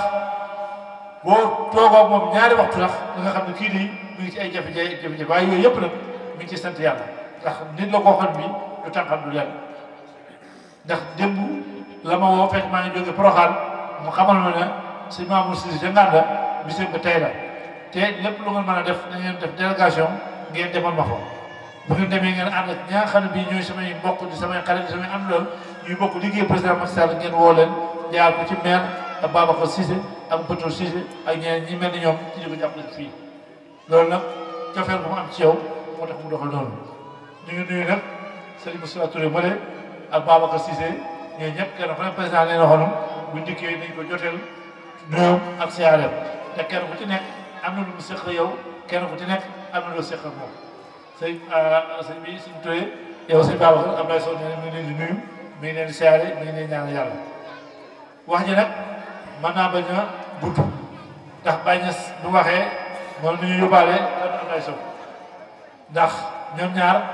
boo toogoo moom ñaari waxtu sax da nga xam ne kii nii mu ngi ci ay jafe-jafe jafe-jafe waaye yooyu yëpp nag mi ngi ci sant yàlla ndax nit la koo xam bi du tànqam du leen ndax démb la ma woo fekk maa ngi jóge Porokhane mu xamal ma ne si Mamour Cissé ca Nganda bisam ko tey la te lépp lu ngeen mën a def da ngeen def délégation ngeen demal ma fa bu ngeen demee ngeen ànd ak ñi nga xam ne bii ñooy samay mbokk di samay xarit di samay am lool ñuy bokk liggéey président Macky Sall ngeen woo leen jaar ko ci maire ak Babacar Cissé ak Boto Cissé ak ñeneen ñi mel ni ñoom ci di ko jàppale fii loolu nag cofeel bu mu am ci yow moo tax mu doxal noonu ñu ngi nuyu nag Serigne Moussa Touré Mbale ak Babacar Cissé ñooñu ñëpp kenn ku ne président leen waxoon bu ndikkee nañ ko joteel nuyoom ak siyaareem te kenn ku ci nekk am na lu mu seq yow kenn ku ci nekk am na lu seq ak moom sëñ sëñ bi suñ Touré yow sëñ Babacar Abdoulaye Sow nee na mi ngi leen di nuyu mi ngi leen di siyaare mi ngi leen di ñaan yàlla wax ji nag mën naa bañ a gudd ndax bañ a bu waxee moom ni ñu yóbbaale kan Abdoulaye Sow ndax ñoom ñaar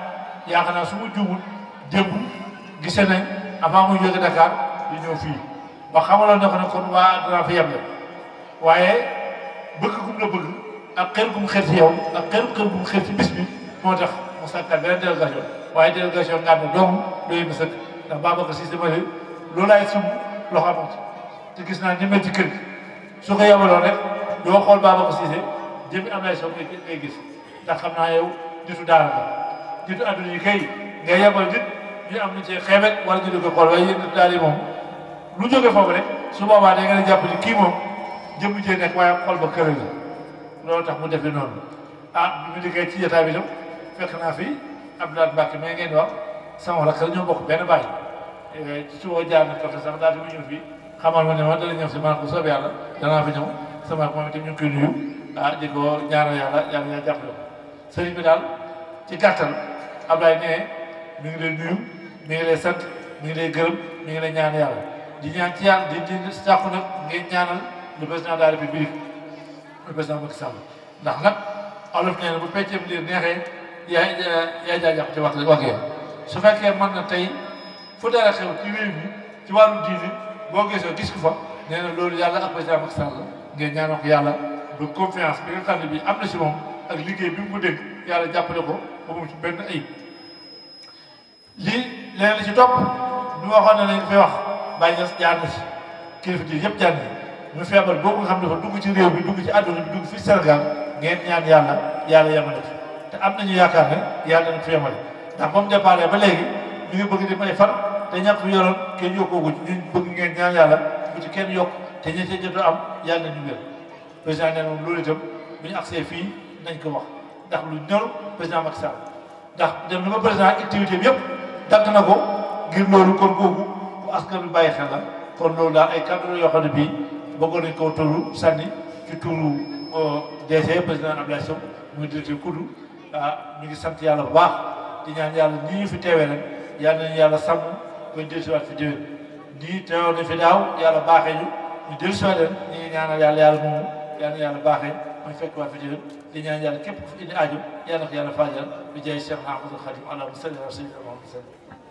yaakaar naa su ma juumul démb gise nañ avant muy jóge Dakar di ñëw fii ba xamaloon ne ko ne kon waa danaa fi yem waaye bëgg gum la bëgg ak xel gum xel ci yow ak xel xel gum xel ci bis bi moo tax mu sàkkal beneen délégation waaye délégation nga ne doomu doy na sëkk ndax Babacar Cissé ma ne loolu laay sumb loxo amoon ci te gis naa ni mel ci kër gi su ko yebaloon rek doo xool Babacar Cissé jëmi am lay soog ngay gis ndax xam naa yow nitu daara la nitu adduna yi kay nga yebal nit ñu am na ci xeebet wala ñu di ko xool waaye yéen nitu daara yi moom lu jóge foofu rek su boobaa da ngeen a jàpp ni kii moom jëmm jee nekk waaye xol ba kër la loolu tax mu defee noonu ah bi mu dikkee ci jotaay bi tam fekk naa fi Abdoulaye Mbacke mais ngeen wax sama rakk la ñoo bokk benn baay ci suba jaar na ko sax daal di mu ñëw fii xamal ma ne ma dana ñëw si man ko soobee yàlla danaa fi ñëw sama ak moom itam ñu ngi koy nuyu ah di ko ñaanal yàlla yàlla yaa jàppale ko sëriñ bi daal ci gàttal Abdoulaye nee mi ngi lay nuyu mi ngi lay sant mi ngi lay gërëm mi ngi lay ñaan yàlla di ñaan ci yàlla di di sàkku nag ngeen ñaanal le président de la république le président Macky Sall ndax nag olof nee na bu peccee liir neexee yaay yaay jaay jàpp ci wax waxee su fekkee mën na tey fu dara xew ci réew mi ci wàllu diine boo gisoo gis ko fa nee na loolu yàlla ak président Macky Sall ngeen ñaanal ko yàlla ba confiance bi nga xam ne bii am na si moom ak liggéey bi mu ko dégg yàlla jàppale ko ba mu ci benn ayib lii leneen li ci topp ñu waxoon ne nañ ko fay wax bàyyi nga jaar na si kilifa ji yëpp jaar nañ ñu feebar boobu nga xam ne dafa dugg ci réew bi dugg ci àdduna bi dugg fii Sénégal ngeen ñaan yàlla yàlla yemale fi te am nañu yaakaar ne yàlla nañ fi yemale ndax ba mu départ ba léegi ñu ngi bëgg di may fan te ñàkk fi yoroon kenn yokkoogu ñu bëgg ngeen ñaan yàlla bu ci kenn yokk te ña ca jot am yàlla nañu wér président nee moom loolu itam bu ñu agsee fii nañ ko wax ndax lu ñor président Macky Sall ndax dem na ba président activité bi yëpp dagg na ko ngir loolu kon kooku bu askan bi bàyyi xel la kon loolu daal ay kàddu la yoo xam ne bii bëggoon nañ koo tollu sànni ci turu DG président Abdoulaye Sow muy directeur kudu ah ñu ngi sant yàlla bu baax di ñaan yàlla nii ñu fi teewee ren yàlla nañu yàlla sàmm koy dellusiwaat fi déwén nii teewoon nañ fi daaw yàlla baaxee ñu ñu dellusiwaat leen ñu ngi ñaanal yàlla yàlla moomu yàlla na yàlla baaxee mooy fekk waat fi déwén di ñaan yàlla képp ku fi indi aajo yàlla na ko yàlla faajal bi jaay Cheikh Ahmadou Khadim allahumma salli ala sayyidina Muhammad